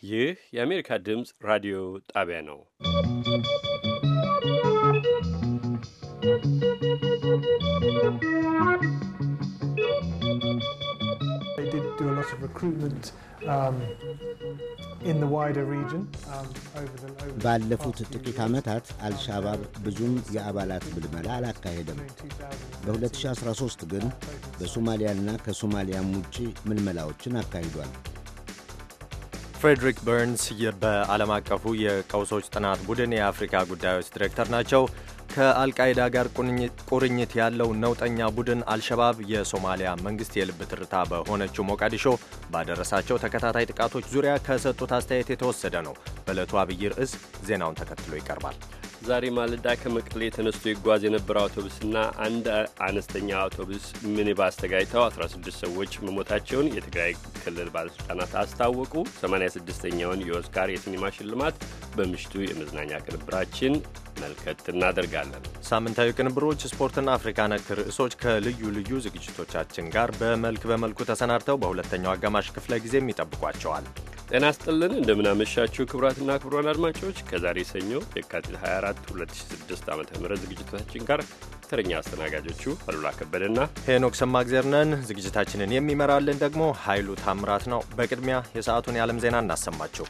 ይህ የአሜሪካ ድምፅ ራዲዮ ጣቢያ ነው። ባለፉት ጥቂት ዓመታት አልሻባብ ብዙም የአባላት ምልመላ አላካሄደም። በ2013 ግን በሶማሊያና ከሶማሊያም ውጪ ምልመላዎችን አካሂዷል። ፍሬድሪክ በርንስ በዓለም አቀፉ የቀውሶች ጥናት ቡድን የአፍሪካ ጉዳዮች ዲሬክተር ናቸው። ከአልቃይዳ ጋር ቁርኝት ያለው ነውጠኛ ቡድን አልሸባብ የሶማሊያ መንግስት የልብ ትርታ በሆነችው ሞቃዲሾ ባደረሳቸው ተከታታይ ጥቃቶች ዙሪያ ከሰጡት አስተያየት የተወሰደ ነው። በዕለቱ አብይ ርዕስ ዜናውን ተከትሎ ይቀርባል። ዛሬ ማለዳ ከመቀሌ ተነስቶ ይጓዝ የነበረ አውቶቡስና አንድ አነስተኛ አውቶቡስ ሚኒባስ ተጋጭተው 16 ሰዎች መሞታቸውን የትግራይ ክልል ባለሥልጣናት አስታወቁ። 86ኛውን የኦስካር የሲኒማ ሽልማት በምሽቱ የመዝናኛ ቅንብራችን መልከት እናደርጋለን። ሳምንታዊ ቅንብሮች፣ ስፖርትና አፍሪካ ነክ ርዕሶች ከልዩ ልዩ ዝግጅቶቻችን ጋር በመልክ በመልኩ ተሰናድተው በሁለተኛው አጋማሽ ክፍለ ጊዜም ይጠብቋቸዋል። ጤና ስጥልን እንደምናመሻችሁ ክቡራትና ክቡራን አድማጮች ከዛሬ ሰኞ የካቲት 24 2006 ዓ ም ዝግጅታችን ጋር ተረኛ አስተናጋጆቹ አሉላ ከበደና ሄኖክ ሰማግዜር ነን። ዝግጅታችንን የሚመራልን ደግሞ ኃይሉ ታምራት ነው። በቅድሚያ የሰዓቱን የዓለም ዜና እናሰማችሁ።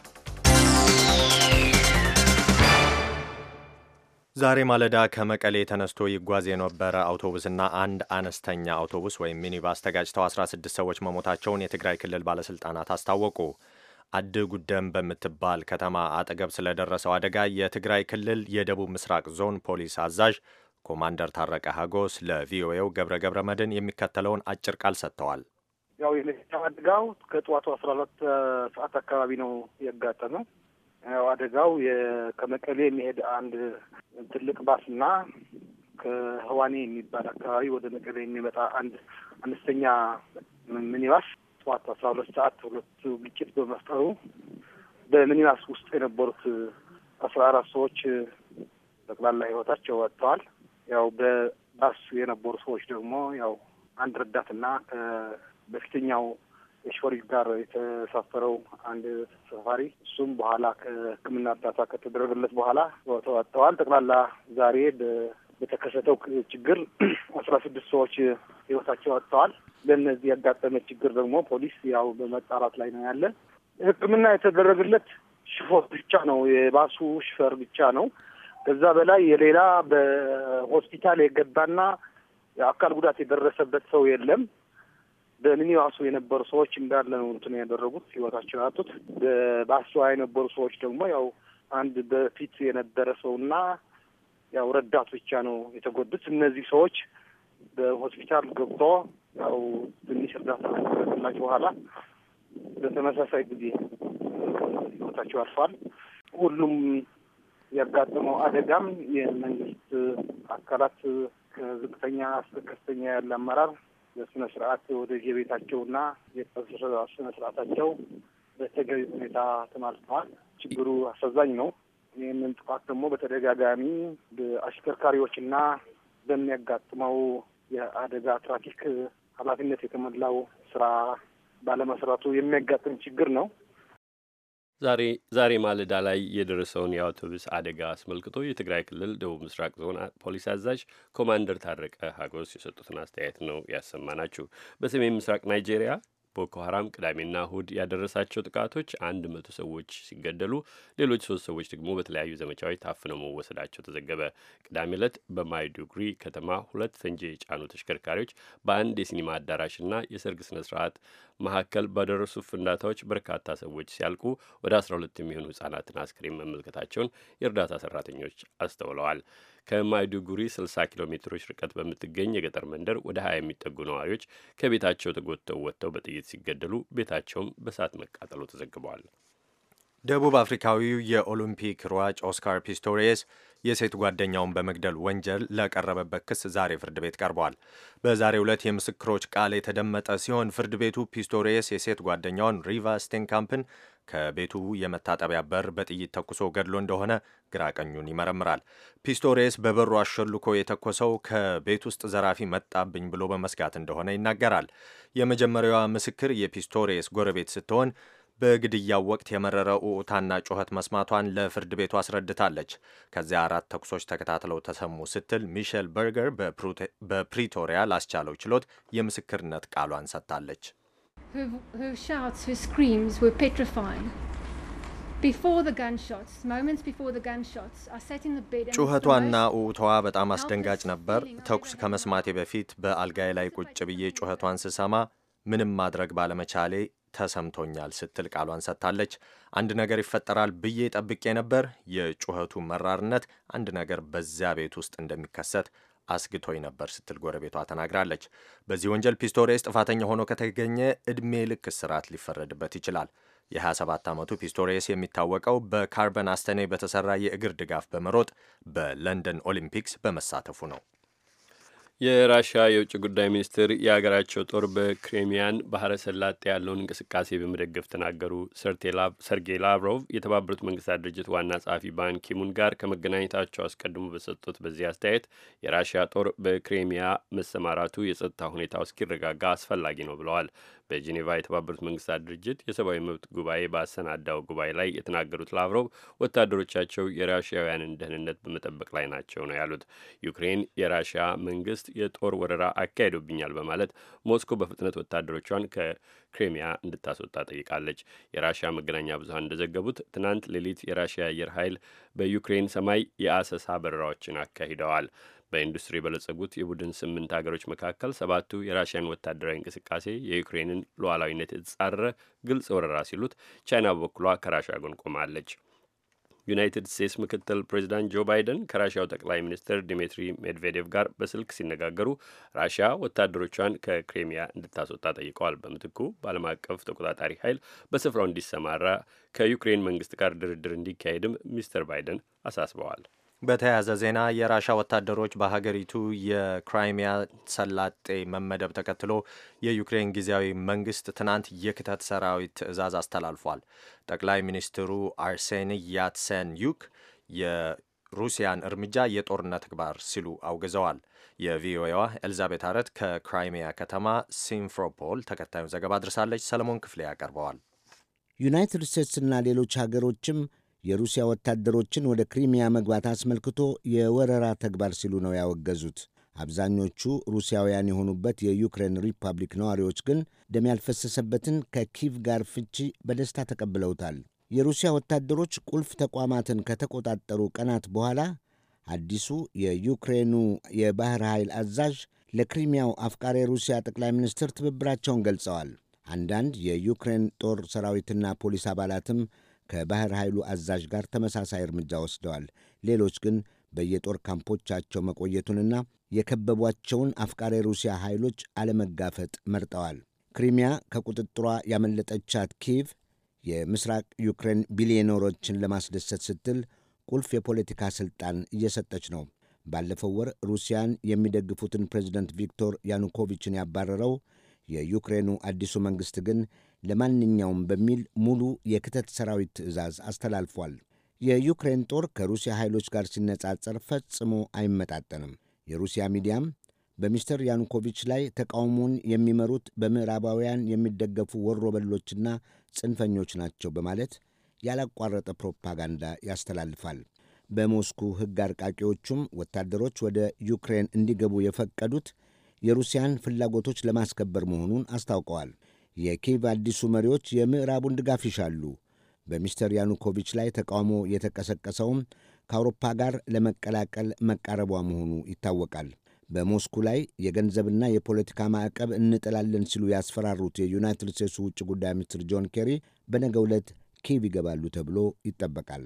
ዛሬ ማለዳ ከመቀሌ ተነስቶ ይጓዝ የነበረ አውቶቡስና አንድ አነስተኛ አውቶቡስ ወይም ሚኒባስ ተጋጭተው 16 ሰዎች መሞታቸውን የትግራይ ክልል ባለሥልጣናት አስታወቁ። አድ ጉደም በምትባል ከተማ አጠገብ ስለደረሰው አደጋ የትግራይ ክልል የደቡብ ምስራቅ ዞን ፖሊስ አዛዥ ኮማንደር ታረቀ ሀጎስ ለቪኦኤው ገብረ ገብረ መድን የሚከተለውን አጭር ቃል ሰጥተዋል። ያው የመኪና አደጋው ከጠዋቱ አስራ ሁለት ሰዓት አካባቢ ነው ያጋጠመው። ያው አደጋው ከመቀሌ የሚሄድ አንድ ትልቅ ባስና ከህዋኔ የሚባል አካባቢ ወደ መቀሌ የሚመጣ አንድ አነስተኛ ሚኒባስ ጠዋት አስራ ሁለት ሰዓት ሁለቱ ግጭት በመፍጠሩ በሚኒባስ ውስጥ የነበሩት አስራ አራት ሰዎች ጠቅላላ ህይወታቸው ወጥተዋል። ያው በባስ የነበሩ ሰዎች ደግሞ ያው አንድ ረዳትና በፊተኛው የሾፌር ጋር የተሳፈረው አንድ ተሳፋሪ እሱም በኋላ ከሕክምና እርዳታ ከተደረገለት በኋላ ተወጥተዋል። ጠቅላላ ዛሬ በተከሰተው ችግር አስራ ስድስት ሰዎች ህይወታቸው ወጥተዋል። ለእነዚህ ያጋጠመ ችግር ደግሞ ፖሊስ ያው በመጣራት ላይ ነው ያለ። ሕክምና የተደረገለት ሽፎር ብቻ ነው፣ የባሱ ሽፈር ብቻ ነው። ከዛ በላይ የሌላ በሆስፒታል የገባና የአካል ጉዳት የደረሰበት ሰው የለም። በሚኒባሱ የነበሩ ሰዎች እንዳለ ነው እንትን ያደረጉት ህይወታቸው ያጡት። በባሷ የነበሩ ሰዎች ደግሞ ያው አንድ በፊት የነበረ ሰውና ያው ረዳት ብቻ ነው የተጎዱት። እነዚህ ሰዎች በሆስፒታል ገብቶ ያው ትንሽ እርዳታ ከተደረገላቸው በኋላ በተመሳሳይ ጊዜ ህይወታቸው አልፏል። ሁሉም ያጋጠመው አደጋም የመንግስት አካላት ከዝቅተኛ እስከ ከፍተኛ ያለ አመራር በስነ ስርዓት ወደ የቤታቸውና የቀብር ስነ ስርዓታቸው በተገቢ ሁኔታ ተማልተዋል። ችግሩ አሳዛኝ ነው። ይህንን ጥፋት ደግሞ በተደጋጋሚ በአሽከርካሪዎችና በሚያጋጥመው የአደጋ ትራፊክ ኃላፊነት የተሞላው ስራ ባለመስራቱ የሚያጋጥም ችግር ነው። ዛሬ ዛሬ ማለዳ ላይ የደረሰውን የአውቶቡስ አደጋ አስመልክቶ የትግራይ ክልል ደቡብ ምስራቅ ዞን ፖሊስ አዛዥ ኮማንደር ታረቀ ሀጎስ የሰጡትን አስተያየት ነው ያሰማናችሁ። በሰሜን ምስራቅ ናይጄሪያ ቦኮ ሀራም ቅዳሜና እሁድ ያደረሳቸው ጥቃቶች አንድ መቶ ሰዎች ሲገደሉ ሌሎች ሶስት ሰዎች ደግሞ በተለያዩ ዘመቻዎች ታፍነው መወሰዳቸው ተዘገበ። ቅዳሜ ዕለት በማይዱጉሪ ከተማ ሁለት ፈንጂ የጫኑ ተሽከርካሪዎች በአንድ የሲኒማ አዳራሽና የሰርግ ስነ ስርዓት መካከል ባደረሱ ፍንዳታዎች በርካታ ሰዎች ሲያልቁ ወደ አስራ ሁለት የሚሆኑ ህጻናትን አስክሬን መመልከታቸውን የእርዳታ ሰራተኞች አስተውለዋል። ከማይዱጉሪ 60 ኪሎ ሜትሮች ርቀት በምትገኝ የገጠር መንደር ወደ 20 የሚጠጉ ነዋሪዎች ከቤታቸው ተጎትተው ወጥተው በጥይት ሲገደሉ ቤታቸውም በእሳት መቃጠሉ ተዘግበዋል። ደቡብ አፍሪካዊው የኦሎምፒክ ሯጭ ኦስካር ፒስቶሪየስ የሴት ጓደኛውን በመግደል ወንጀል ለቀረበበት ክስ ዛሬ ፍርድ ቤት ቀርቧል። በዛሬው ዕለት የምስክሮች ቃል የተደመጠ ሲሆን ፍርድ ቤቱ ፒስቶሪየስ የሴት ጓደኛውን ሪቫ ስቴንካምፕን ከቤቱ የመታጠቢያ በር በጥይት ተኩሶ ገድሎ እንደሆነ ግራ ቀኙን ይመረምራል። ፒስቶሪየስ በበሩ አሸልኮ የተኮሰው ከቤት ውስጥ ዘራፊ መጣብኝ ብሎ በመስጋት እንደሆነ ይናገራል። የመጀመሪያዋ ምስክር የፒስቶሪየስ ጎረቤት ስትሆን በግድያው ወቅት የመረረ ኡኡታና ጩኸት መስማቷን ለፍርድ ቤቱ አስረድታለች። ከዚያ አራት ተኩሶች ተከታትለው ተሰሙ ስትል ሚሼል በርገር በፕሪቶሪያ ላስቻለው ችሎት የምስክርነት ቃሏን ሰጥታለች። ጩኸቷና ኡኡታዋ በጣም አስደንጋጭ ነበር። ተኩስ ከመስማቴ በፊት በአልጋዬ ላይ ቁጭ ብዬ ጩኸቷን ስሰማ ምንም ማድረግ ባለመቻሌ ተሰምቶኛል ስትል ቃሏን ሰጥታለች። አንድ ነገር ይፈጠራል ብዬ ጠብቄ ነበር። የጩኸቱ መራርነት አንድ ነገር በዚያ ቤት ውስጥ እንደሚከሰት አስግቶኝ ነበር ስትል ጎረቤቷ ተናግራለች። በዚህ ወንጀል ፒስቶሪየስ ጥፋተኛ ሆኖ ከተገኘ ዕድሜ ልክ እስራት ሊፈረድበት ይችላል። የ27 ዓመቱ ፒስቶሪየስ የሚታወቀው በካርበን አስተኔ በተሰራ የእግር ድጋፍ በመሮጥ በለንደን ኦሊምፒክስ በመሳተፉ ነው። የራሽያ የውጭ ጉዳይ ሚኒስትር የሀገራቸው ጦር በክሬሚያን ባህረ ሰላጤ ያለውን እንቅስቃሴ በመደገፍ ተናገሩ። ሰርጌይ ላቭሮቭ የተባበሩት መንግስታት ድርጅት ዋና ጸሐፊ ባን ኪሙን ጋር ከመገናኘታቸው አስቀድሞ በሰጡት በዚህ አስተያየት የራሽያ ጦር በክሬሚያ መሰማራቱ የጸጥታ ሁኔታው እስኪረጋጋ አስፈላጊ ነው ብለዋል። በጄኔቫ የተባበሩት መንግስታት ድርጅት የሰብአዊ መብት ጉባኤ ባሰናዳው ጉባኤ ላይ የተናገሩት ላቭሮቭ ወታደሮቻቸው የራሽያውያንን ደህንነት በመጠበቅ ላይ ናቸው ነው ያሉት። ዩክሬን የራሽያ መንግስት የጦር ወረራ አካሂዶብኛል በማለት ሞስኮ በፍጥነት ወታደሮቿን ከክሬሚያ እንድታስወጣ ጠይቃለች። የራሽያ መገናኛ ብዙኃን እንደዘገቡት ትናንት ሌሊት የራሽያ አየር ኃይል በዩክሬን ሰማይ የአሰሳ በረራዎችን አካሂደዋል። በኢንዱስትሪ የበለጸጉት የቡድን ስምንት ሀገሮች መካከል ሰባቱ የራሽያን ወታደራዊ እንቅስቃሴ የዩክሬንን ሉዓላዊነት የተጻረረ ግልጽ ወረራ ሲሉት፣ ቻይና በበኩሏ ከራሽያ ጎን ቆማለች። ዩናይትድ ስቴትስ ምክትል ፕሬዚዳንት ጆ ባይደን ከራሽያው ጠቅላይ ሚኒስትር ዲሚትሪ ሜድቬዴቭ ጋር በስልክ ሲነጋገሩ ራሽያ ወታደሮቿን ከክሬሚያ እንድታስወጣ ጠይቀዋል። በምትኩ በዓለም አቀፍ ተቆጣጣሪ ኃይል በስፍራው እንዲሰማራ ከዩክሬን መንግስት ጋር ድርድር እንዲካሄድም ሚስተር ባይደን አሳስበዋል። በተያያዘ ዜና የራሻ ወታደሮች በሀገሪቱ የክራይሚያ ሰላጤ መመደብ ተከትሎ የዩክሬን ጊዜያዊ መንግስት ትናንት የክተት ሰራዊት ትዕዛዝ አስተላልፏል። ጠቅላይ ሚኒስትሩ አርሴኒ ያትሴንዩክ የሩሲያን እርምጃ የጦርነት ተግባር ሲሉ አውግዘዋል። የቪኦኤዋ ኤልዛቤት አረት ከክራይሚያ ከተማ ሲምፍሮፖል ተከታዩን ዘገባ አድርሳለች። ሰለሞን ክፍሌ ያቀርበዋል። ዩናይትድ ስቴትስና ሌሎች ሀገሮችም የሩሲያ ወታደሮችን ወደ ክሪሚያ መግባት አስመልክቶ የወረራ ተግባር ሲሉ ነው ያወገዙት። አብዛኞቹ ሩሲያውያን የሆኑበት የዩክሬን ሪፐብሊክ ነዋሪዎች ግን ደም ያልፈሰሰበትን ከኪቭ ጋር ፍቺ በደስታ ተቀብለውታል። የሩሲያ ወታደሮች ቁልፍ ተቋማትን ከተቆጣጠሩ ቀናት በኋላ አዲሱ የዩክሬኑ የባሕር ኃይል አዛዥ ለክሪሚያው አፍቃሪ ሩሲያ ጠቅላይ ሚኒስትር ትብብራቸውን ገልጸዋል። አንዳንድ የዩክሬን ጦር ሰራዊትና ፖሊስ አባላትም ከባሕር ኃይሉ አዛዥ ጋር ተመሳሳይ እርምጃ ወስደዋል። ሌሎች ግን በየጦር ካምፖቻቸው መቆየቱንና የከበቧቸውን አፍቃሪ ሩሲያ ኃይሎች አለመጋፈጥ መርጠዋል። ክሪሚያ ከቁጥጥሯ ያመለጠቻት ኪቭ የምስራቅ ዩክሬን ቢሊዮነሮችን ለማስደሰት ስትል ቁልፍ የፖለቲካ ሥልጣን እየሰጠች ነው። ባለፈው ወር ሩሲያን የሚደግፉትን ፕሬዚደንት ቪክቶር ያኑኮቪችን ያባረረው የዩክሬኑ አዲሱ መንግሥት ግን ለማንኛውም በሚል ሙሉ የክተት ሰራዊት ትዕዛዝ አስተላልፏል። የዩክሬን ጦር ከሩሲያ ኃይሎች ጋር ሲነጻጸር ፈጽሞ አይመጣጠንም። የሩሲያ ሚዲያም በሚስተር ያኑኮቪች ላይ ተቃውሞን የሚመሩት በምዕራባውያን የሚደገፉ ወሮበሎችና ጽንፈኞች ናቸው በማለት ያላቋረጠ ፕሮፓጋንዳ ያስተላልፋል። በሞስኩ ሕግ አርቃቂዎቹም ወታደሮች ወደ ዩክሬን እንዲገቡ የፈቀዱት የሩሲያን ፍላጎቶች ለማስከበር መሆኑን አስታውቀዋል። የኪቭ አዲሱ መሪዎች የምዕራቡን ድጋፍ ይሻሉ። በሚስተር ያኑኮቪች ላይ ተቃውሞ የተቀሰቀሰውም ከአውሮፓ ጋር ለመቀላቀል መቃረቧ መሆኑ ይታወቃል። በሞስኩ ላይ የገንዘብና የፖለቲካ ማዕቀብ እንጥላለን ሲሉ ያስፈራሩት የዩናይትድ ስቴትሱ ውጭ ጉዳይ ሚኒስትር ጆን ኬሪ በነገው ዕለት ኪቭ ይገባሉ ተብሎ ይጠበቃል።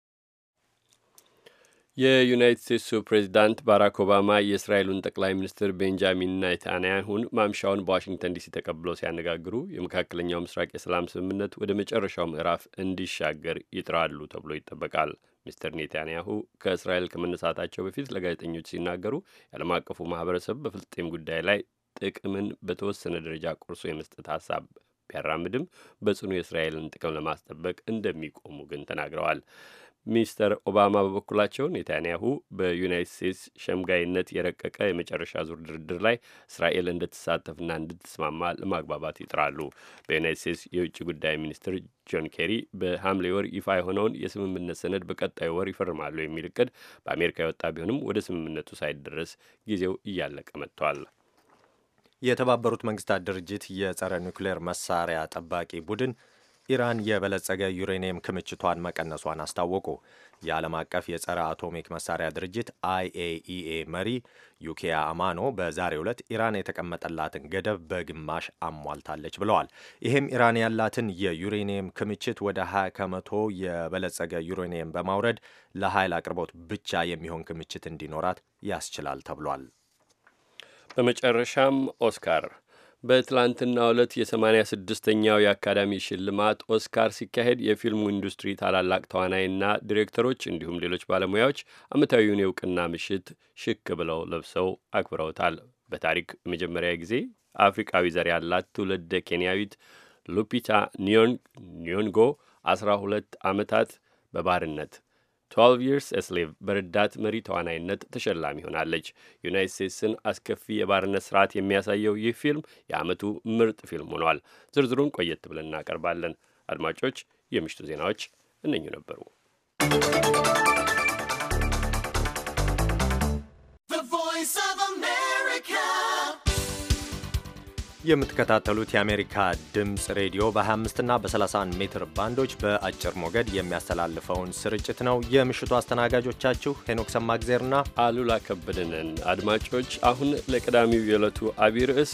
የዩናይትድ ስቴትሱ ፕሬዚዳንት ባራክ ኦባማ የእስራኤሉን ጠቅላይ ሚኒስትር ቤንጃሚን ኔታንያሁን ማምሻውን በዋሽንግተን ዲሲ ተቀብለው ሲያነጋግሩ የመካከለኛው ምስራቅ የሰላም ስምምነት ወደ መጨረሻው ምዕራፍ እንዲሻገር ይጥራሉ ተብሎ ይጠበቃል። ሚስተር ኔታንያሁ ከእስራኤል ከመነሳታቸው በፊት ለጋዜጠኞች ሲናገሩ የዓለም አቀፉ ማህበረሰብ በፍልስጤም ጉዳይ ላይ ጥቅምን በተወሰነ ደረጃ ቆርሶ የመስጠት ሀሳብ ቢያራምድም በጽኑ የእስራኤልን ጥቅም ለማስጠበቅ እንደሚቆሙ ግን ተናግረዋል። ሚስተር ኦባማ በበኩላቸው ኔታንያሁ በዩናይትድ ስቴትስ ሸምጋይነት የረቀቀ የመጨረሻ ዙር ድርድር ላይ እስራኤል እንድትሳተፍና እንድትስማማ ለማግባባት ይጥራሉ። በዩናይትድ ስቴትስ የውጭ ጉዳይ ሚኒስትር ጆን ኬሪ በሐምሌ ወር ይፋ የሆነውን የስምምነት ሰነድ በቀጣዩ ወር ይፈርማሉ የሚል እቅድ በአሜሪካ የወጣ ቢሆንም ወደ ስምምነቱ ሳይደረስ ጊዜው እያለቀ መጥቷል። የተባበሩት መንግስታት ድርጅት የጸረ ኒውክሌር መሳሪያ ጠባቂ ቡድን ኢራን የበለጸገ ዩሬኒየም ክምችቷን መቀነሷን አስታወቁ። የዓለም አቀፍ የጸረ አቶሚክ መሳሪያ ድርጅት አይኤኢኤ መሪ ዩኪያ አማኖ በዛሬው ዕለት ኢራን የተቀመጠላትን ገደብ በግማሽ አሟልታለች ብለዋል። ይህም ኢራን ያላትን የዩሬኒየም ክምችት ወደ 20 ከመቶ የበለጸገ ዩሬኒየም በማውረድ ለኃይል አቅርቦት ብቻ የሚሆን ክምችት እንዲኖራት ያስችላል ተብሏል። በመጨረሻም ኦስካር በትላንትና ዕለት የሰማንያ ስድስተኛው የአካዳሚ ሽልማት ኦስካር ሲካሄድ የፊልሙ ኢንዱስትሪ ታላላቅ ተዋናይና ዲሬክተሮች እንዲሁም ሌሎች ባለሙያዎች ዓመታዊውን የእውቅና ምሽት ሽክ ብለው ለብሰው አክብረውታል። በታሪክ የመጀመሪያ ጊዜ አፍሪካዊ ዘር ያላት ትውልደ ኬንያዊት ሉፒታ ኒዮንጎ አስራ ሁለት ዓመታት በባርነት 12 ይርስ ኤስሌቭ በረዳት መሪ ተዋናይነት ተሸላሚ ሆናለች። ዩናይት ስቴትስን አስከፊ የባርነት ስርዓት የሚያሳየው ይህ ፊልም የዓመቱ ምርጥ ፊልም ሆኗል። ዝርዝሩን ቆየት ብለን እናቀርባለን። አድማጮች፣ የምሽቱ ዜናዎች እነኙ ነበሩ። የምትከታተሉት የአሜሪካ ድምፅ ሬዲዮ በ25 እና በ31 ሜትር ባንዶች በአጭር ሞገድ የሚያስተላልፈውን ስርጭት ነው። የምሽቱ አስተናጋጆቻችሁ ሄኖክ ሰማግዜርና አሉላ ከበደንን። አድማጮች አሁን ለቀዳሚው የዕለቱ አቢይ ርዕስ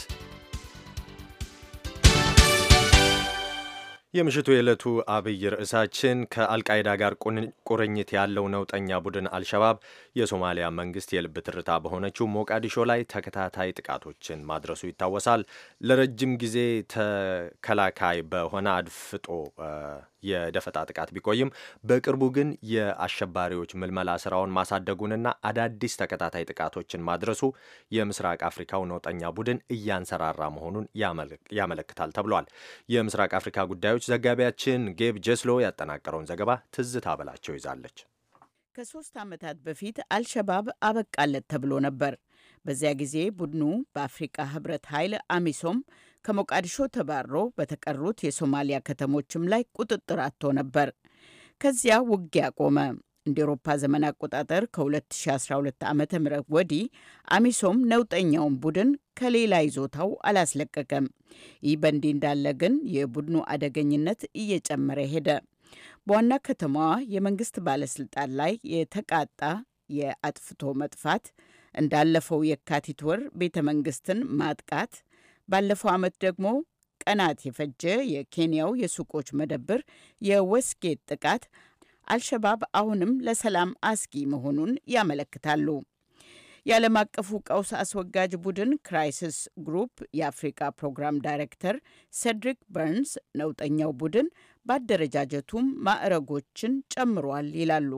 የምሽቱ የዕለቱ አብይ ርዕሳችን ከአልቃይዳ ጋር ቁርኝት ያለው ነውጠኛ ቡድን አልሸባብ የሶማሊያ መንግስት የልብ ትርታ በሆነችው ሞቃዲሾ ላይ ተከታታይ ጥቃቶችን ማድረሱ ይታወሳል። ለረጅም ጊዜ ተከላካይ በሆነ አድፍጦ የደፈጣ ጥቃት ቢቆይም በቅርቡ ግን የአሸባሪዎች ምልመላ ስራውን ማሳደጉንና አዳዲስ ተከታታይ ጥቃቶችን ማድረሱ የምስራቅ አፍሪካው ነውጠኛ ቡድን እያንሰራራ መሆኑን ያመለክታል ተብሏል። የምስራቅ አፍሪካ ጉዳዮች ዘጋቢያችን ጌብ ጀስሎ ያጠናቀረውን ዘገባ ትዝታ በላቸው ይዛለች። ከሶስት ዓመታት በፊት አልሸባብ አበቃለት ተብሎ ነበር። በዚያ ጊዜ ቡድኑ በአፍሪቃ ህብረት ኃይል አሚሶም ከሞቃዲሾ ተባሮ በተቀሩት የሶማሊያ ከተሞችም ላይ ቁጥጥር አጥቶ ነበር። ከዚያ ውጊያ ቆመ። እንደ ኤሮፓ ዘመን አቆጣጠር ከ2012 ዓ ም ወዲህ አሚሶም ነውጠኛውን ቡድን ከሌላ ይዞታው አላስለቀቀም። ይህ በእንዲህ እንዳለ ግን የቡድኑ አደገኝነት እየጨመረ ሄደ። በዋና ከተማዋ የመንግስት ባለስልጣን ላይ የተቃጣ የአጥፍቶ መጥፋት እንዳለፈው የካቲት ወር ቤተ መንግስትን ማጥቃት ባለፈው ዓመት ደግሞ ቀናት የፈጀ የኬንያው የሱቆች መደብር የወስጌት ጥቃት አልሸባብ አሁንም ለሰላም አስጊ መሆኑን ያመለክታሉ። የዓለም አቀፉ ቀውስ አስወጋጅ ቡድን ክራይሲስ ግሩፕ የአፍሪካ ፕሮግራም ዳይሬክተር ሴድሪክ በርንስ ነውጠኛው ቡድን በአደረጃጀቱም ማዕረጎችን ጨምሯል ይላሉ።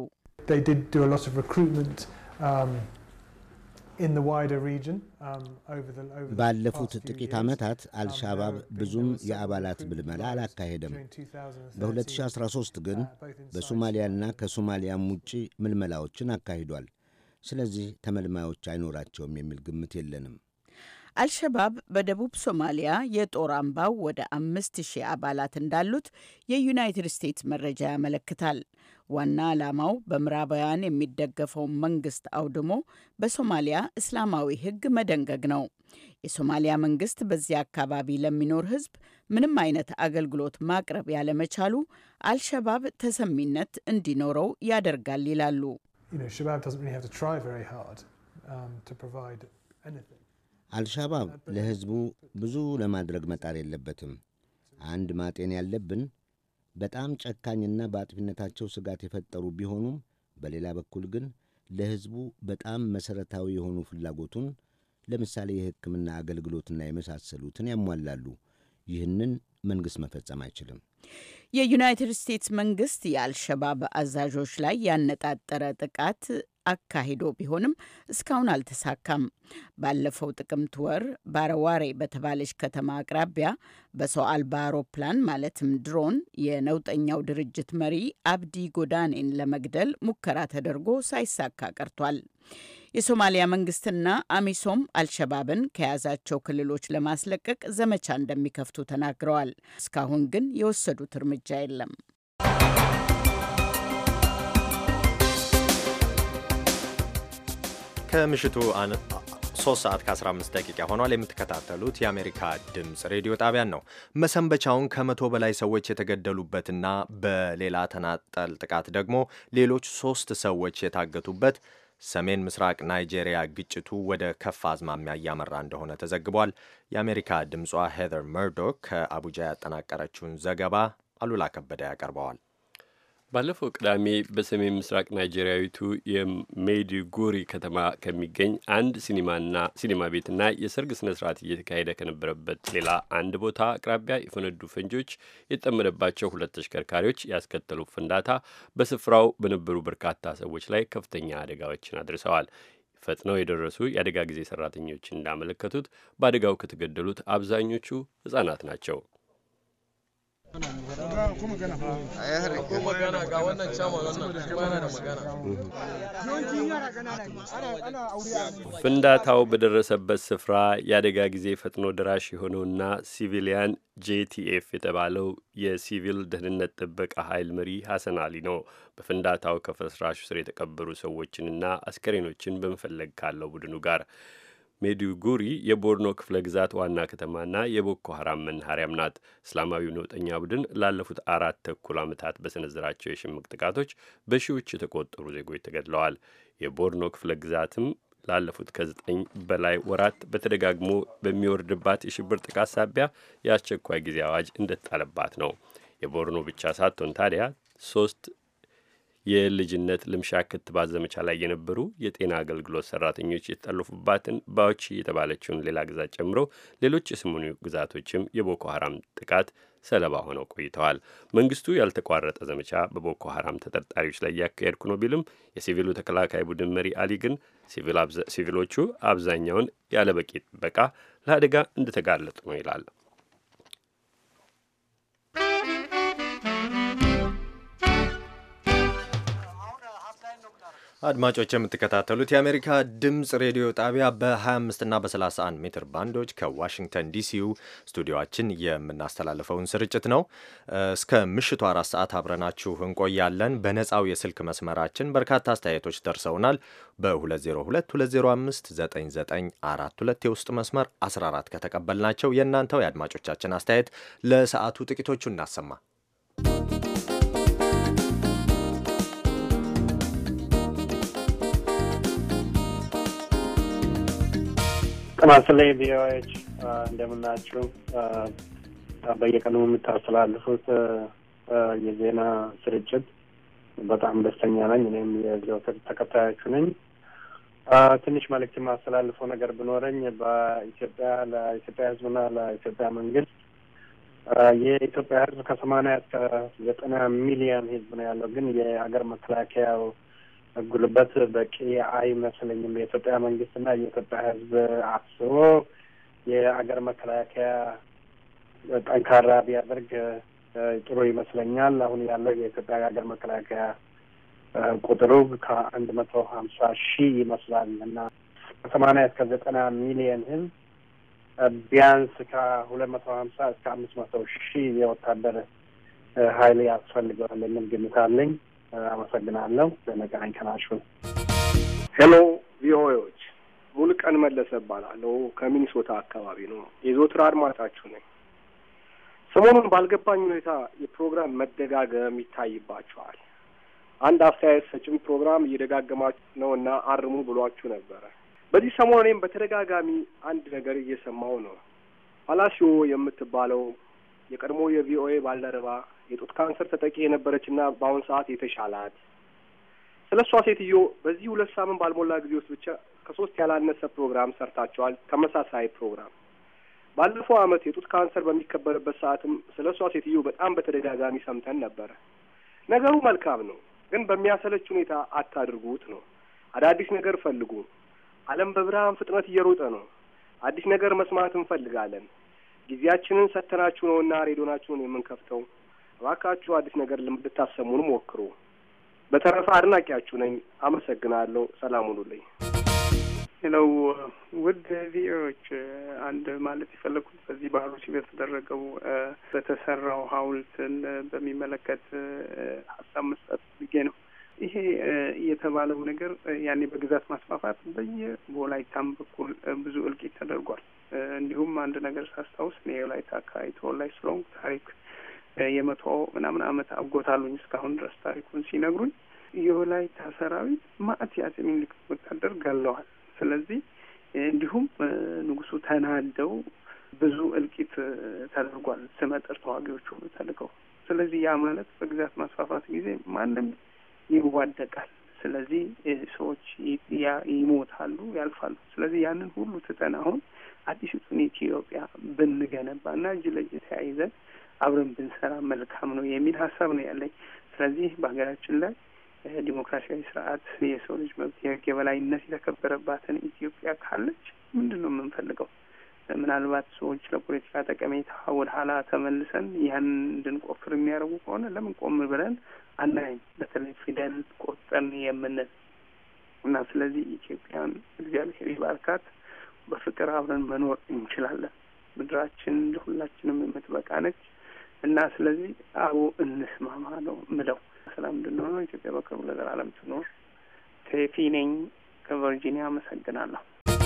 ባለፉት ጥቂት ዓመታት አልሻባብ ብዙም የአባላት ምልመላ አላካሄደም። በ2013 ግን በሶማሊያና ከሶማሊያም ውጪ ምልመላዎችን አካሂዷል። ስለዚህ ተመልማዮች አይኖራቸውም የሚል ግምት የለንም። አልሸባብ በደቡብ ሶማሊያ የጦር አምባው ወደ አምስት ሺህ አባላት እንዳሉት የዩናይትድ ስቴትስ መረጃ ያመለክታል። ዋና ዓላማው በምዕራባውያን የሚደገፈው መንግስት አውድሞ በሶማሊያ እስላማዊ ሕግ መደንገግ ነው። የሶማሊያ መንግስት በዚያ አካባቢ ለሚኖር ሕዝብ ምንም አይነት አገልግሎት ማቅረብ ያለመቻሉ አልሸባብ ተሰሚነት እንዲኖረው ያደርጋል ይላሉ። አልሻባብ ለሕዝቡ ብዙ ለማድረግ መጣር የለበትም። አንድ ማጤን ያለብን በጣም ጨካኝና በአጥፊነታቸው ስጋት የፈጠሩ ቢሆኑም በሌላ በኩል ግን ለሕዝቡ በጣም መሠረታዊ የሆኑ ፍላጎቱን ለምሳሌ የሕክምና አገልግሎትና የመሳሰሉትን ያሟላሉ። ይህንን መንግሥት መፈጸም አይችልም። የዩናይትድ ስቴትስ መንግስት የአልሸባብ አዛዦች ላይ ያነጣጠረ ጥቃት አካሂዶ ቢሆንም እስካሁን አልተሳካም። ባለፈው ጥቅምት ወር ባረዋሬ በተባለች ከተማ አቅራቢያ በሰው አልባ አውሮፕላን ማለትም ድሮን የነውጠኛው ድርጅት መሪ አብዲ ጎዳኔን ለመግደል ሙከራ ተደርጎ ሳይሳካ ቀርቷል። የሶማሊያ መንግስትና አሚሶም አልሸባብን ከያዛቸው ክልሎች ለማስለቀቅ ዘመቻ እንደሚከፍቱ ተናግረዋል። እስካሁን ግን የወሰዱት እርምጃ የለም። ከምሽቱ ሶስት ሰዓት ከ15 ደቂቃ ሆኗል። የምትከታተሉት የአሜሪካ ድምፅ ሬዲዮ ጣቢያን ነው። መሰንበቻውን ከመቶ በላይ ሰዎች የተገደሉበትና በሌላ ተናጠል ጥቃት ደግሞ ሌሎች ሶስት ሰዎች የታገቱበት ሰሜን ምስራቅ ናይጄሪያ ግጭቱ ወደ ከፍ አዝማሚያ እያመራ እንደሆነ ተዘግቧል። የአሜሪካ ድምጿ ሄዘር መርዶክ ከአቡጃ ያጠናቀረችውን ዘገባ አሉላ ከበደ ያቀርበዋል። ባለፈው ቅዳሜ በሰሜን ምስራቅ ናይጄሪያዊቱ የሜዲጉሪ ከተማ ከሚገኝ አንድ ሲኒማና ሲኒማ ቤትና የሰርግ ስነ ስርዓት እየተካሄደ ከነበረበት ሌላ አንድ ቦታ አቅራቢያ የፈነዱ ፈንጂዎች የተጠመደባቸው ሁለት ተሽከርካሪዎች ያስከተሉ ፍንዳታ በስፍራው በነበሩ በርካታ ሰዎች ላይ ከፍተኛ አደጋዎችን አድርሰዋል። ፈጥነው የደረሱ የአደጋ ጊዜ ሰራተኞች እንዳመለከቱት በአደጋው ከተገደሉት አብዛኞቹ ህጻናት ናቸው። ፍንዳታው በደረሰበት ስፍራ የአደጋ ጊዜ ፈጥኖ ደራሽ የሆነውና ሲቪሊያን ጄቲኤፍ የተባለው የሲቪል ደህንነት ጥበቃ ኃይል መሪ ሐሰን አሊ ነው። በፍንዳታው ከፍርስራሹ ስር የተቀበሩ ሰዎችንና አስከሬኖችን በመፈለግ ካለው ቡድኑ ጋር ሜዱጉሪ የቦርኖ ክፍለ ግዛት ዋና ከተማና የቦኮ ሀራም መናኸሪያም ናት። እስላማዊው ነውጠኛ ቡድን ላለፉት አራት ተኩል ዓመታት በሰነዘራቸው የሽምቅ ጥቃቶች በሺዎች የተቆጠሩ ዜጎች ተገድለዋል። የቦርኖ ክፍለ ግዛትም ላለፉት ከዘጠኝ በላይ ወራት በተደጋግሞ በሚወርድባት የሽብር ጥቃት ሳቢያ የአስቸኳይ ጊዜ አዋጅ እንደተጣለባት ነው። የቦርኖ ብቻ ሳትሆን ታዲያ ሶስት የልጅነት ልምሻ ክትባት ዘመቻ ላይ የነበሩ የጤና አገልግሎት ሰራተኞች የተጠለፉባትን ባዎች የተባለችውን ሌላ ግዛት ጨምሮ ሌሎች የሰሜኑ ግዛቶችም የቦኮ ሀራም ጥቃት ሰለባ ሆነው ቆይተዋል። መንግስቱ ያልተቋረጠ ዘመቻ በቦኮ ሀራም ተጠርጣሪዎች ላይ እያካሄድኩ ነው ቢልም የሲቪሉ ተከላካይ ቡድን መሪ አሊ ግን ሲቪሎቹ አብዛኛውን ያለበቂ ጥበቃ ለአደጋ እንደተጋለጡ ነው ይላል። አድማጮች የምትከታተሉት የአሜሪካ ድምፅ ሬዲዮ ጣቢያ በ25 እና በ31 ሜትር ባንዶች ከዋሽንግተን ዲሲው ስቱዲዮችን የምናስተላልፈውን ስርጭት ነው። እስከ ምሽቱ አራት ሰዓት አብረናችሁ እንቆያለን። በነፃው የስልክ መስመራችን በርካታ አስተያየቶች ደርሰውናል። በ2022059942 የውስጥ መስመር 14 ከተቀበልናቸው የእናንተው የአድማጮቻችን አስተያየት ለሰዓቱ ጥቂቶቹ እናሰማ። ጥናስላይ ቪኦኤዎች እንደምናችሁ። በየቀኑ የምታስተላልፉት የዜና ስርጭት በጣም ደስተኛ ነኝ። እኔም የዘወትር ተከታዮቹ ነኝ። ትንሽ መልእክት የማስተላልፈው ነገር ብኖረኝ በኢትዮጵያ ለኢትዮጵያ ሕዝብና ለኢትዮጵያ መንግስት የኢትዮጵያ ሕዝብ ከሰማንያ እስከ ዘጠና ሚሊዮን ሕዝብ ነው ያለው። ግን የሀገር መከላከያው ጉልበት በቂ አይመስለኝም። የኢትዮጵያ መንግስትና የኢትዮጵያ ህዝብ አስቦ የአገር መከላከያ ጠንካራ ቢያደርግ ጥሩ ይመስለኛል። አሁን ያለው የኢትዮጵያ የሀገር መከላከያ ቁጥሩ ከአንድ መቶ ሀምሳ ሺህ ይመስላል እና ከሰማንያ እስከ ዘጠና ሚሊየን ህዝብ ቢያንስ ከሁለት መቶ ሀምሳ እስከ አምስት መቶ ሺህ የወታደር ኃይል ያስፈልገዋል የሚል ግምት አለኝ። አመሰግናለሁ። በመገናኝ ከናሹን ሄሎ ቪኦኤዎች፣ ሙሉቀን መለሰ እባላለሁ ከሚኒሶታ አካባቢ ነው። የዘወትር አድማጫችሁ ነኝ። ሰሞኑን ባልገባኝ ሁኔታ የፕሮግራም መደጋገም ይታይባቸዋል። አንድ አስተያየት ሰጭም ፕሮግራም እየደጋገማችሁ ነው እና አርሙ ብሏችሁ ነበረ። በዚህ ሰሞን እኔም በተደጋጋሚ አንድ ነገር እየሰማው ነው። ፓላሲዮ የምትባለው የቀድሞ የቪኦኤ ባልደረባ የጡት ካንሰር ተጠቂ የነበረችና በአሁን ሰዓት የተሻላት ስለ እሷ ሴትዮ በዚህ ሁለት ሳምንት ባልሞላ ጊዜ ውስጥ ብቻ ከሶስት ያላነሰ ፕሮግራም ሰርታቸዋል። ተመሳሳይ ፕሮግራም ባለፈው ዓመት የጡት ካንሰር በሚከበርበት ሰዓትም ስለ እሷ ሴትዮ በጣም በተደጋጋሚ ሰምተን ነበረ። ነገሩ መልካም ነው፣ ግን በሚያሰለች ሁኔታ አታድርጉት ነው። አዳዲስ ነገር ፈልጉ። ዓለም በብርሃን ፍጥነት እየሮጠ ነው። አዲስ ነገር መስማት እንፈልጋለን። ጊዜያችንን ሰተናችሁ ነውና ሬዲዮናችሁን የምንከፍተው። እባካችሁ አዲስ ነገር ልታሰሙን ሞክሩ። በተረፈ አድናቂያችሁ ነኝ። አመሰግናለሁ። ሰላም ሁኑልኝ። ሄለው ውድ ቪኦኤዎች፣ አንድ ማለት የፈለግኩት በዚህ በአሩሲ በተደረገው በተሰራው ሐውልትን በሚመለከት ሀሳብ መስጠት ፈልጌ ነው። ይሄ የተባለው ነገር ያኔ በግዛት ማስፋፋት በየወላይታም በኩል ብዙ እልቂት ተደርጓል። እንዲሁም አንድ ነገር ሳስታውስ እኔ የወላይታ አካባቢ ተወላጅ ስለሆንኩ ታሪክ የመቶ ምናምን ዓመት አጎታሉኝ እስካሁን ድረስ ታሪኩን ሲነግሩኝ የወላይታ ሰራዊት ማዕት የአፄ ምኒልክ ወታደር ገለዋል። ስለዚህ እንዲሁም ንጉሱ ተናደው ብዙ እልቂት ተደርጓል። ስመጥር ተዋጊዎች ሁሉ ተልከው። ስለዚህ ያ ማለት በግዛት ማስፋፋት ጊዜ ማንም ይዋደቃል። ስለዚህ ሰዎች ይሞታሉ፣ ያልፋሉ። ስለዚህ ያንን ሁሉ ትተን አሁን አዲሲቱን ኢትዮጵያ ብንገነባ እና እጅ ለእጅ ተያይዘን አብረን ብንሰራ መልካም ነው የሚል ሀሳብ ነው ያለኝ። ስለዚህ በሀገራችን ላይ ዲሞክራሲያዊ ስርዓት፣ የሰው ልጅ መብት፣ የህግ የበላይነት የተከበረባትን ኢትዮጵያ ካለች ምንድን ነው የምንፈልገው? ምናልባት ሰዎች ለፖለቲካ ጠቀሜታ ወደ ኋላ ተመልሰን ያን እንድንቆፍር የሚያደርጉ ከሆነ ለምን ቆም ብለን አናይም? በተለይ ፊደል ቆርጠን የምንል እና ስለዚህ ኢትዮጵያን እግዚአብሔር ይባርካት። በፍቅር አብረን መኖር እንችላለን። ምድራችን ለሁላችንም የምትበቃ ነች እና ስለዚህ አቦ እንስማማ ነው ምለው። ሰላም እንድንሆነ ኢትዮጵያ በቅርቡ ለዘላለም ትኖር። ቴፊ ነኝ ከቨርጂኒያ አመሰግናለሁ።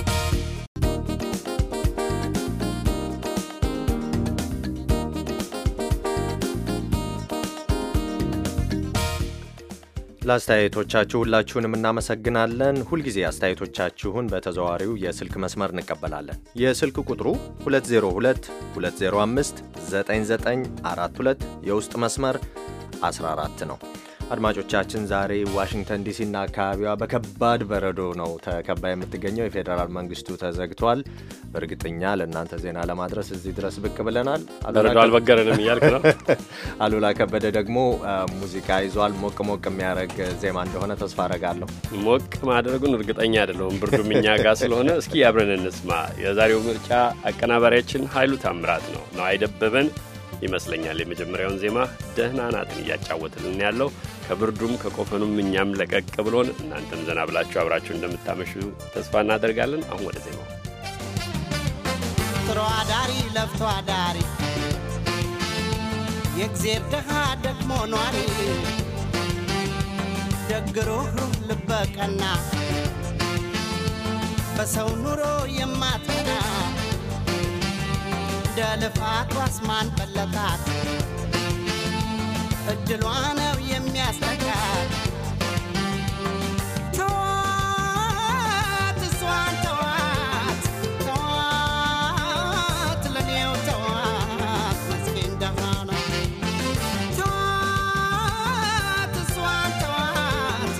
ለአስተያየቶቻችሁ ሁላችሁንም እናመሰግናለን። ሁልጊዜ አስተያየቶቻችሁን በተዘዋዋሪው የስልክ መስመር እንቀበላለን። የስልክ ቁጥሩ 202 205 9942 የውስጥ መስመር 14 ነው። አድማጮቻችን ዛሬ ዋሽንግተን ዲሲና አካባቢዋ በከባድ በረዶ ነው ተከባ የምትገኘው። የፌዴራል መንግስቱ ተዘግቷል። በእርግጠኛ ለእናንተ ዜና ለማድረስ እዚህ ድረስ ብቅ ብለናል። በረዶ አልበገረንም እያልክ ነው። አሉላ ከበደ ደግሞ ሙዚቃ ይዟል። ሞቅ ሞቅ የሚያደርግ ዜማ እንደሆነ ተስፋ አረጋለሁ። ሞቅ ማድረጉን እርግጠኛ አይደለሁም። ብርዱም እኛ ጋር ስለሆነ እስኪ አብረን እንስማ። የዛሬው ምርጫ አቀናባሪያችን ኃይሉ ታምራት ነው ነው አይደበበን ይመስለኛል የመጀመሪያውን ዜማ ደህና ናትን እያጫወትልን ያለው ከብርዱም ከቆፈኑም እኛም ለቀቅ ብሎን እናንተም ዘና ብላችሁ አብራችሁ እንደምታመሹ ተስፋ እናደርጋለን። አሁን ወደ ዜማው። ጥሮ አዳሪ ለፍቶ አዳሪ የእግዜር ድሃ ደግሞ ኗሪ ደግሩህ ልበቀና በሰው ኑሮ የማትቀና እንደ ልፋት ዋስማን በለጣት እድሏ ነው የሚያስጠጋት ተዋት እሷን ተዋት ተዋት ለኔው ተዋት መስኪን ደሃ ነው ተዋት እሷን ተዋት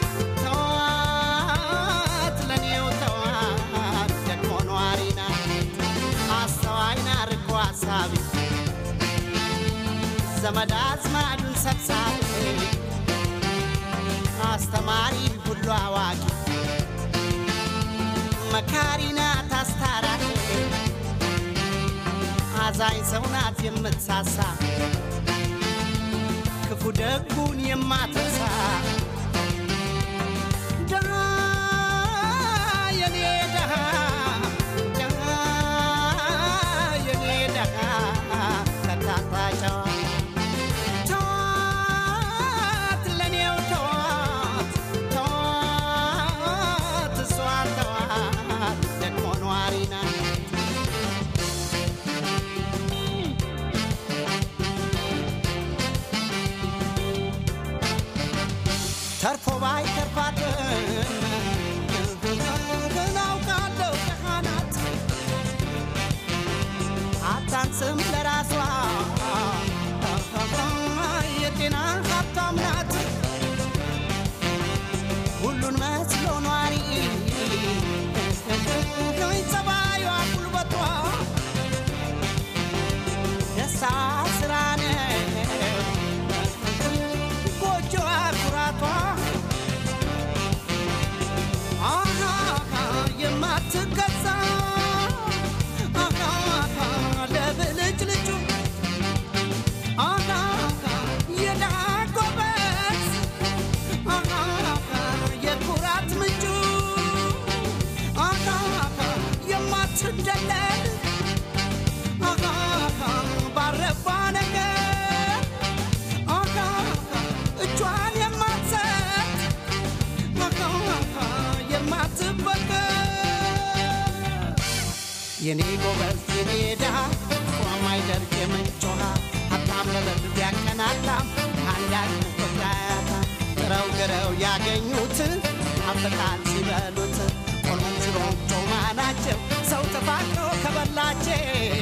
ተዋት ለኔው ተዋት ደግሞ ኗሪ ናት አስተዋይና ርቆ አሳቢ ዘመድ አዝማዱን ሰብሳቢ አስተማሪ ሁሉ አዋቂ መካሪ ናት አስታራቂ አዛኝ ሰው ናት የምትሳሳ ክፉ ደጉን የማትረሳ ደሃ የኔ ደሃ ደሃ የኔ ደሃ ከታታጨዋ ተዋት ለኔው ተዋት ተዋት እሷን ተዋት ደግሞ ኗሪ ናት ተርፎ ባይ ተርፋትን አውቃለሁ ደሃ ናት አታንስም ለራሷ የጤና ሀብታም ናት ሁሉን መስሎ ኗሪ ጸባዩዋ ጉልበቷ የሳ ስራ ነው ጎጆዋ ኩራቷ አሃ የማትገዛ አሃ ለብልጭ ልጩ አሃ የዳጎበት አሃ የኩራት ምንጩ አሃ የማትደለል አሃ ባረባ ነገር አሃ እጇን የማትሰጥ አሃ የማትበገር የኔ ጎበዝ የኔ ድሃ ማይደርቅ የምንጭ ውሃ ሀብታም ለበሉ ቢያቀናጣም አንዳንድ ቆጣያታ ጥረው ግረው ያገኙት አፍቃን ሲበሉት ቆሎም ሽሮም ጮማ ናቸው ሰው ተፋቅሮ ከበላቸው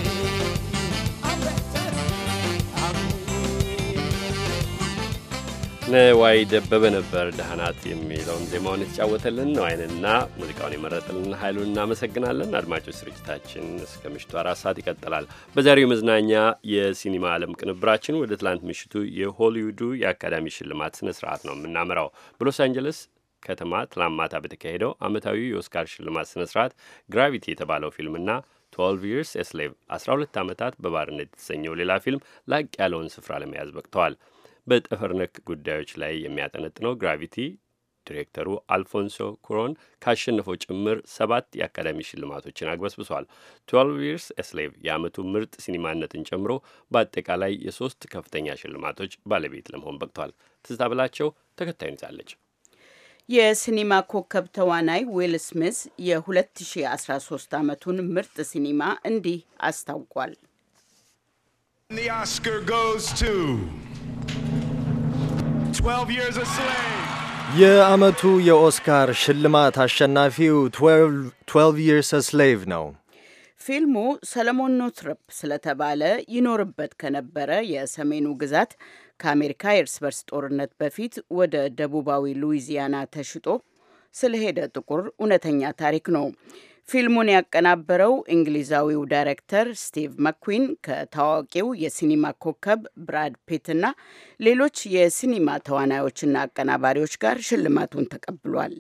ነዋይ ደበበ ነበር ደህናት የሚለውን ዜማውን የተጫወተልን ነው። አይንና ሙዚቃውን የመረጠልን ኃይሉን እናመሰግናለን። አድማጮች ስርጭታችን እስከ ምሽቱ አራት ሰዓት ይቀጥላል። በዛሬው የመዝናኛ የሲኒማ ዓለም ቅንብራችን ወደ ትላንት ምሽቱ የሆሊውዱ የአካዳሚ ሽልማት ስነ ስርዓት ነው የምናመራው። በሎስ አንጀለስ ከተማ ትላንት ማታ በተካሄደው ዓመታዊ የኦስካር ሽልማት ስነ ስርዓት ግራቪቲ የተባለው ፊልምና 12 ይርስ ኤስሌቭ 12 ዓመታት በባርነት የተሰኘው ሌላ ፊልም ላቅ ያለውን ስፍራ ለመያዝ በቅተዋል። በጠፈር ነክ ጉዳዮች ላይ የሚያጠነጥነው ግራቪቲ ዲሬክተሩ አልፎንሶ ኩሮን ካሸነፈው ጭምር ሰባት የአካዳሚ ሽልማቶችን አግበስብሷል። 12 ይርስ ኤስሌቭ የዓመቱ ምርጥ ሲኒማነትን ጨምሮ በአጠቃላይ የሶስት ከፍተኛ ሽልማቶች ባለቤት ለመሆን በቅቷል። ትዝታ ብላቸው ተከታዩን ይዛለች። የሲኒማ ኮከብ ተዋናይ ዊል ስሚዝ የ2013 ዓመቱን ምርጥ ሲኒማ እንዲህ አስታውቋል። The Oscar goes to 12 Years a Slave. የዓመቱ የኦስካር ሽልማት አሸናፊው 12 Years a Slave ነው። ፊልሙ ሰለሞን ኖትረፕ ስለተባለ ይኖርበት ከነበረ የሰሜኑ ግዛት ከአሜሪካ የእርስ በርስ ጦርነት በፊት ወደ ደቡባዊ ሉዊዚያና ተሽጦ ስለሄደ ጥቁር እውነተኛ ታሪክ ነው። ፊልሙን ያቀናበረው እንግሊዛዊው ዳይሬክተር ስቲቭ መክዊን ከታዋቂው የሲኒማ ኮከብ ብራድ ፒትና ሌሎች የሲኒማ ተዋናዮችና አቀናባሪዎች ጋር ሽልማቱን ተቀብሏል።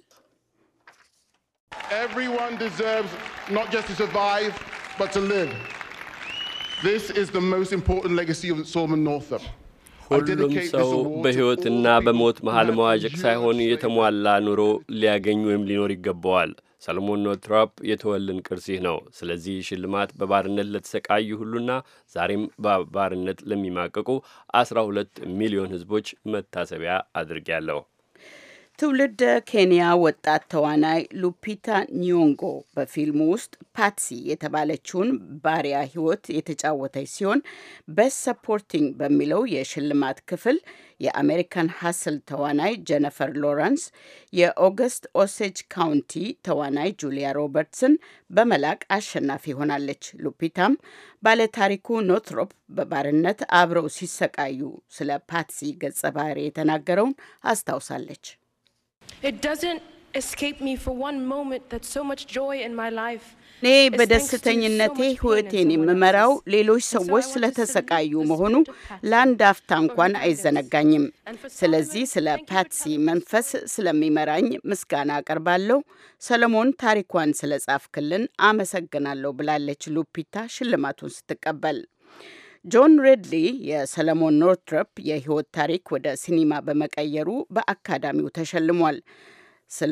Everyone deserves not just to survive, but to live. This is the most important legacy of Solomon Northup. I ሁሉም dedicate ሰው this award to በሕይወትና all በሞት people መሀል who have መዋዠቅ endured ሳይሆን slavery. የተሟላ ኑሮ ሊያገኝ ወይም ሊኖር ይገባዋል። ሰለሞን ኖትራፕ የተወልን ቅርስ ይህ ነው። ስለዚህ ሽልማት በባርነት ለተሰቃዩ ሁሉና ዛሬም በባርነት ለሚማቀቁ አስራ ሁለት ሚሊዮን ሕዝቦች መታሰቢያ አድርጌያለሁ። ትውልደ ኬንያ ወጣት ተዋናይ ሉፒታ ኒዮንጎ በፊልሙ ውስጥ ፓትሲ የተባለችውን ባሪያ ሕይወት የተጫወተች ሲሆን ቤስት ሰፖርቲንግ በሚለው የሽልማት ክፍል የአሜሪካን ሀስል ተዋናይ ጀነፈር ሎረንስ የኦገስት ኦሴጅ ካውንቲ ተዋናይ ጁሊያ ሮበርትስን በመላቅ አሸናፊ ሆናለች። ሉፒታም ባለታሪኩ ኖትሮፕ በባርነት አብረው ሲሰቃዩ ስለ ፓትሲ ገጸ ባህሪ የተናገረውን አስታውሳለች። It doesn't escape me for one moment that so much joy in my life እኔ በደስተኝነቴ ሕይወቴን የምመራው ሌሎች ሰዎች ስለተሰቃዩ መሆኑ ለአንድ አፍታ እንኳን አይዘነጋኝም። ስለዚህ ስለ ፓትሲ መንፈስ ስለሚመራኝ ምስጋና አቀርባለሁ። ሰለሞን ታሪኳን ስለ ጻፍክልን አመሰግናለሁ ብላለች ሉፒታ ሽልማቱን ስትቀበል። ጆን ሬድሊ የሰለሞን ኖርትረፕ የሕይወት ታሪክ ወደ ሲኒማ በመቀየሩ በአካዳሚው ተሸልሟል። ስለ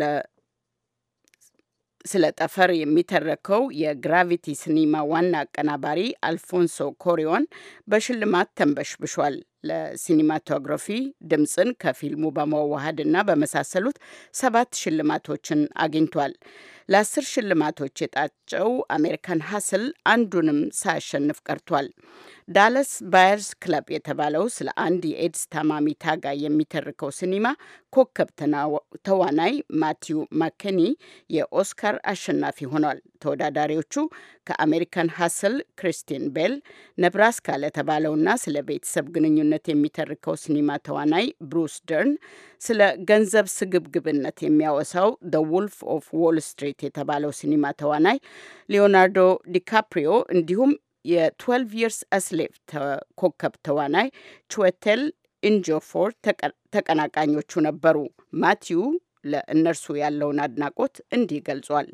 ስለ ጠፈር የሚተረከው የግራቪቲ ሲኒማ ዋና አቀናባሪ አልፎንሶ ኮሪዮን በሽልማት ተንበሽብሿል። ለሲኒማቶግራፊ ድምፅን ከፊልሙ በመዋሃድና በመሳሰሉት ሰባት ሽልማቶችን አግኝቷል። ለአስር ሽልማቶች የጣጨው አሜሪካን ሀስል አንዱንም ሳያሸንፍ ቀርቷል። ዳለስ ባየርስ ክለብ የተባለው ስለ አንድ የኤድስ ታማሚ ታጋይ የሚተርከው ሲኒማ ኮከብ ተዋናይ ማቲው ማከኒ የኦስካር አሸናፊ ሆኗል። ተወዳዳሪዎቹ ከአሜሪካን ሀስል ክሪስቲን ቤል፣ ነብራስካ ለተባለውና ስለ ቤተሰብ ግንኙነት የሚተርከው ሲኒማ ተዋናይ ብሩስ ደርን፣ ስለ ገንዘብ ስግብግብነት የሚያወሳው ደ ውልፍ ኦፍ ዎል ስትሪት የተባለው ሲኒማ ተዋናይ ሊዮናርዶ ዲካፕሪዮ እንዲሁም የ12 ይርስ አስሌቭ ኮከብ ተዋናይ ቹዌቴል ኢንጆፎር ተቀናቃኞቹ ነበሩ። ማቲዩ ለእነርሱ ያለውን አድናቆት እንዲህ ገልጿል።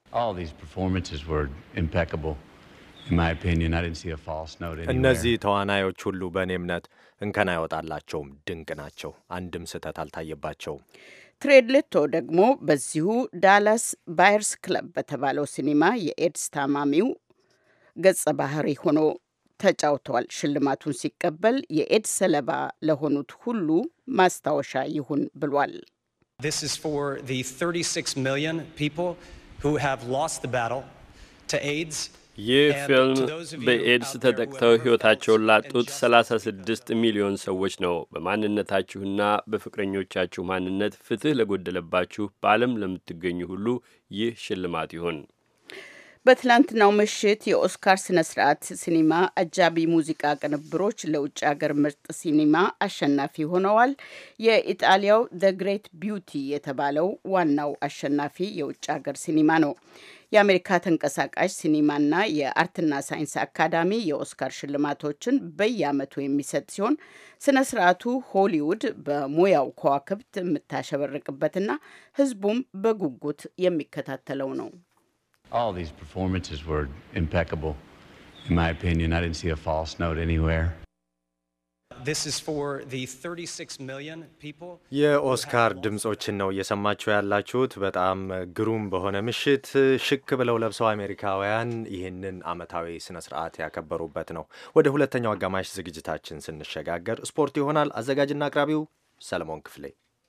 እነዚህ ተዋናዮች ሁሉ በእኔ እምነት እንከን አይወጣላቸውም፣ ድንቅ ናቸው። አንድም ስህተት አልታየባቸውም። ትሬድሌቶ ደግሞ በዚሁ ዳላስ ባየርስ ክለብ በተባለው ሲኒማ የኤድስ ታማሚው ገጸ ባህሪ ሆኖ ተጫውተዋል። ሽልማቱን ሲቀበል የኤድስ ሰለባ ለሆኑት ሁሉ ማስታወሻ ይሁን ብሏል። This is for the 36 million people who have lost the battle to AIDS. ይህ ፊልም በኤድስ ተጠቅተው ሕይወታቸውን ላጡት 36 ሚሊዮን ሰዎች ነው። በማንነታችሁና በፍቅረኞቻችሁ ማንነት ፍትሕ ለጎደለባችሁ በዓለም ለምትገኙ ሁሉ ይህ ሽልማት ይሁን። በትላንትናው ምሽት የኦስካር ስነ ስርዓት ሲኒማ አጃቢ ሙዚቃ ቅንብሮች ለውጭ ሀገር ምርጥ ሲኒማ አሸናፊ ሆነዋል። የኢጣሊያው ደ ግሬት ቢዩቲ የተባለው ዋናው አሸናፊ የውጭ ሀገር ሲኒማ ነው። የአሜሪካ ተንቀሳቃሽ ሲኒማና የአርትና ሳይንስ አካዳሚ የኦስካር ሽልማቶችን በየዓመቱ የሚሰጥ ሲሆን ስነ ስርዓቱ ሆሊውድ በሙያው ከዋክብት የምታሸበርቅበትና ሕዝቡም በጉጉት የሚከታተለው ነው። All these performances were impeccable. In my opinion, I didn't see a false note anywhere. This is for the 36 million people. የኦስካር ድምጾችን ነው እየሰማችሁ ያላችሁት። በጣም ግሩም በሆነ ምሽት ሽክ ብለው ለብሰው አሜሪካውያን ይህንን ዓመታዊ ስነ ስርዓት ያከበሩበት ነው። ወደ ሁለተኛው አጋማሽ ዝግጅታችን ስንሸጋገር ስፖርት ይሆናል። አዘጋጅና አቅራቢው ሰለሞን ክፍሌ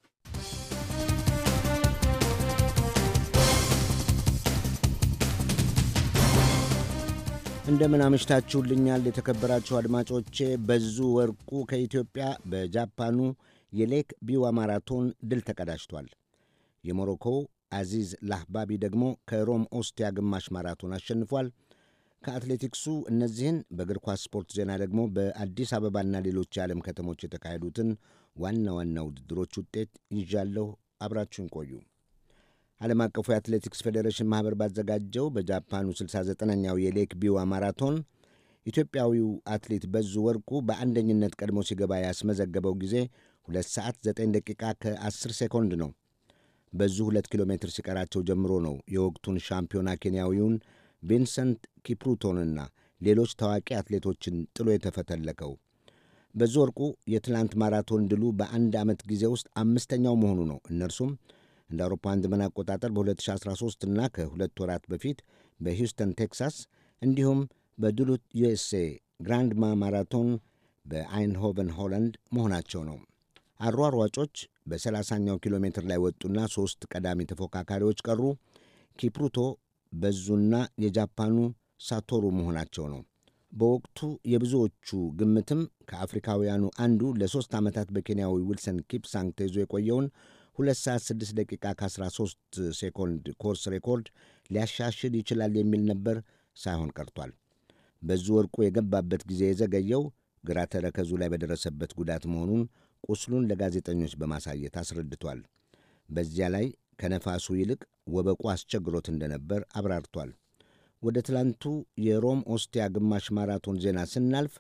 እንደምን አመሽታችሁልኛል የተከበራችሁ አድማጮቼ። በዙ ወርቁ ከኢትዮጵያ በጃፓኑ የሌክ ቢዋ ማራቶን ድል ተቀዳጅቷል። የሞሮኮው አዚዝ ላህባቢ ደግሞ ከሮም ኦስቲያ ግማሽ ማራቶን አሸንፏል። ከአትሌቲክሱ እነዚህን በእግር ኳስ ስፖርት ዜና ደግሞ በአዲስ አበባና ሌሎች የዓለም ከተሞች የተካሄዱትን ዋና ዋና ውድድሮች ውጤት ይዣለሁ። አብራችሁን ቆዩ። ዓለም አቀፉ የአትሌቲክስ ፌዴሬሽን ማኅበር ባዘጋጀው በጃፓኑ 69ኛው የሌክ ቢዋ ማራቶን ኢትዮጵያዊው አትሌት በዙ ወርቁ በአንደኝነት ቀድሞ ሲገባ ያስመዘገበው ጊዜ 2 ሰዓት 9 ደቂቃ ከ10 ሴኮንድ ነው። በዙ 2 ኪሎ ሜትር ሲቀራቸው ጀምሮ ነው የወቅቱን ሻምፒዮና ኬንያዊውን ቪንሰንት ኪፕሩቶንና ሌሎች ታዋቂ አትሌቶችን ጥሎ የተፈተለከው። በዙ ወርቁ የትላንት ማራቶን ድሉ በአንድ ዓመት ጊዜ ውስጥ አምስተኛው መሆኑ ነው። እነርሱም እንደ አውሮፓውያን ዘመን አቆጣጠር በ2013 እና ከሁለት ወራት በፊት በሂውስተን ቴክሳስ፣ እንዲሁም በድሉት ዩኤስኤ ግራንድማ ማራቶን በአይንሆቨን ሆላንድ መሆናቸው ነው። አሯሯጮች በ30ኛው ኪሎ ሜትር ላይ ወጡና ሦስት ቀዳሚ ተፎካካሪዎች ቀሩ። ኪፕሩቶ በዙና የጃፓኑ ሳቶሩ መሆናቸው ነው። በወቅቱ የብዙዎቹ ግምትም ከአፍሪካውያኑ አንዱ ለሦስት ዓመታት በኬንያዊ ዊልሰን ኪፕሳንግ ተይዞ የቆየውን 2 ሰዓት 6 ደቂቃ ከ13 ሴኮንድ ኮርስ ሬኮርድ ሊያሻሽል ይችላል የሚል ነበር። ሳይሆን ቀርቷል። በዙ ወርቁ የገባበት ጊዜ የዘገየው ግራ ተረከዙ ላይ በደረሰበት ጉዳት መሆኑን ቁስሉን ለጋዜጠኞች በማሳየት አስረድቷል። በዚያ ላይ ከነፋሱ ይልቅ ወበቁ አስቸግሮት እንደነበር አብራርቷል። ወደ ትላንቱ የሮም ኦስቲያ ግማሽ ማራቶን ዜና ስናልፍ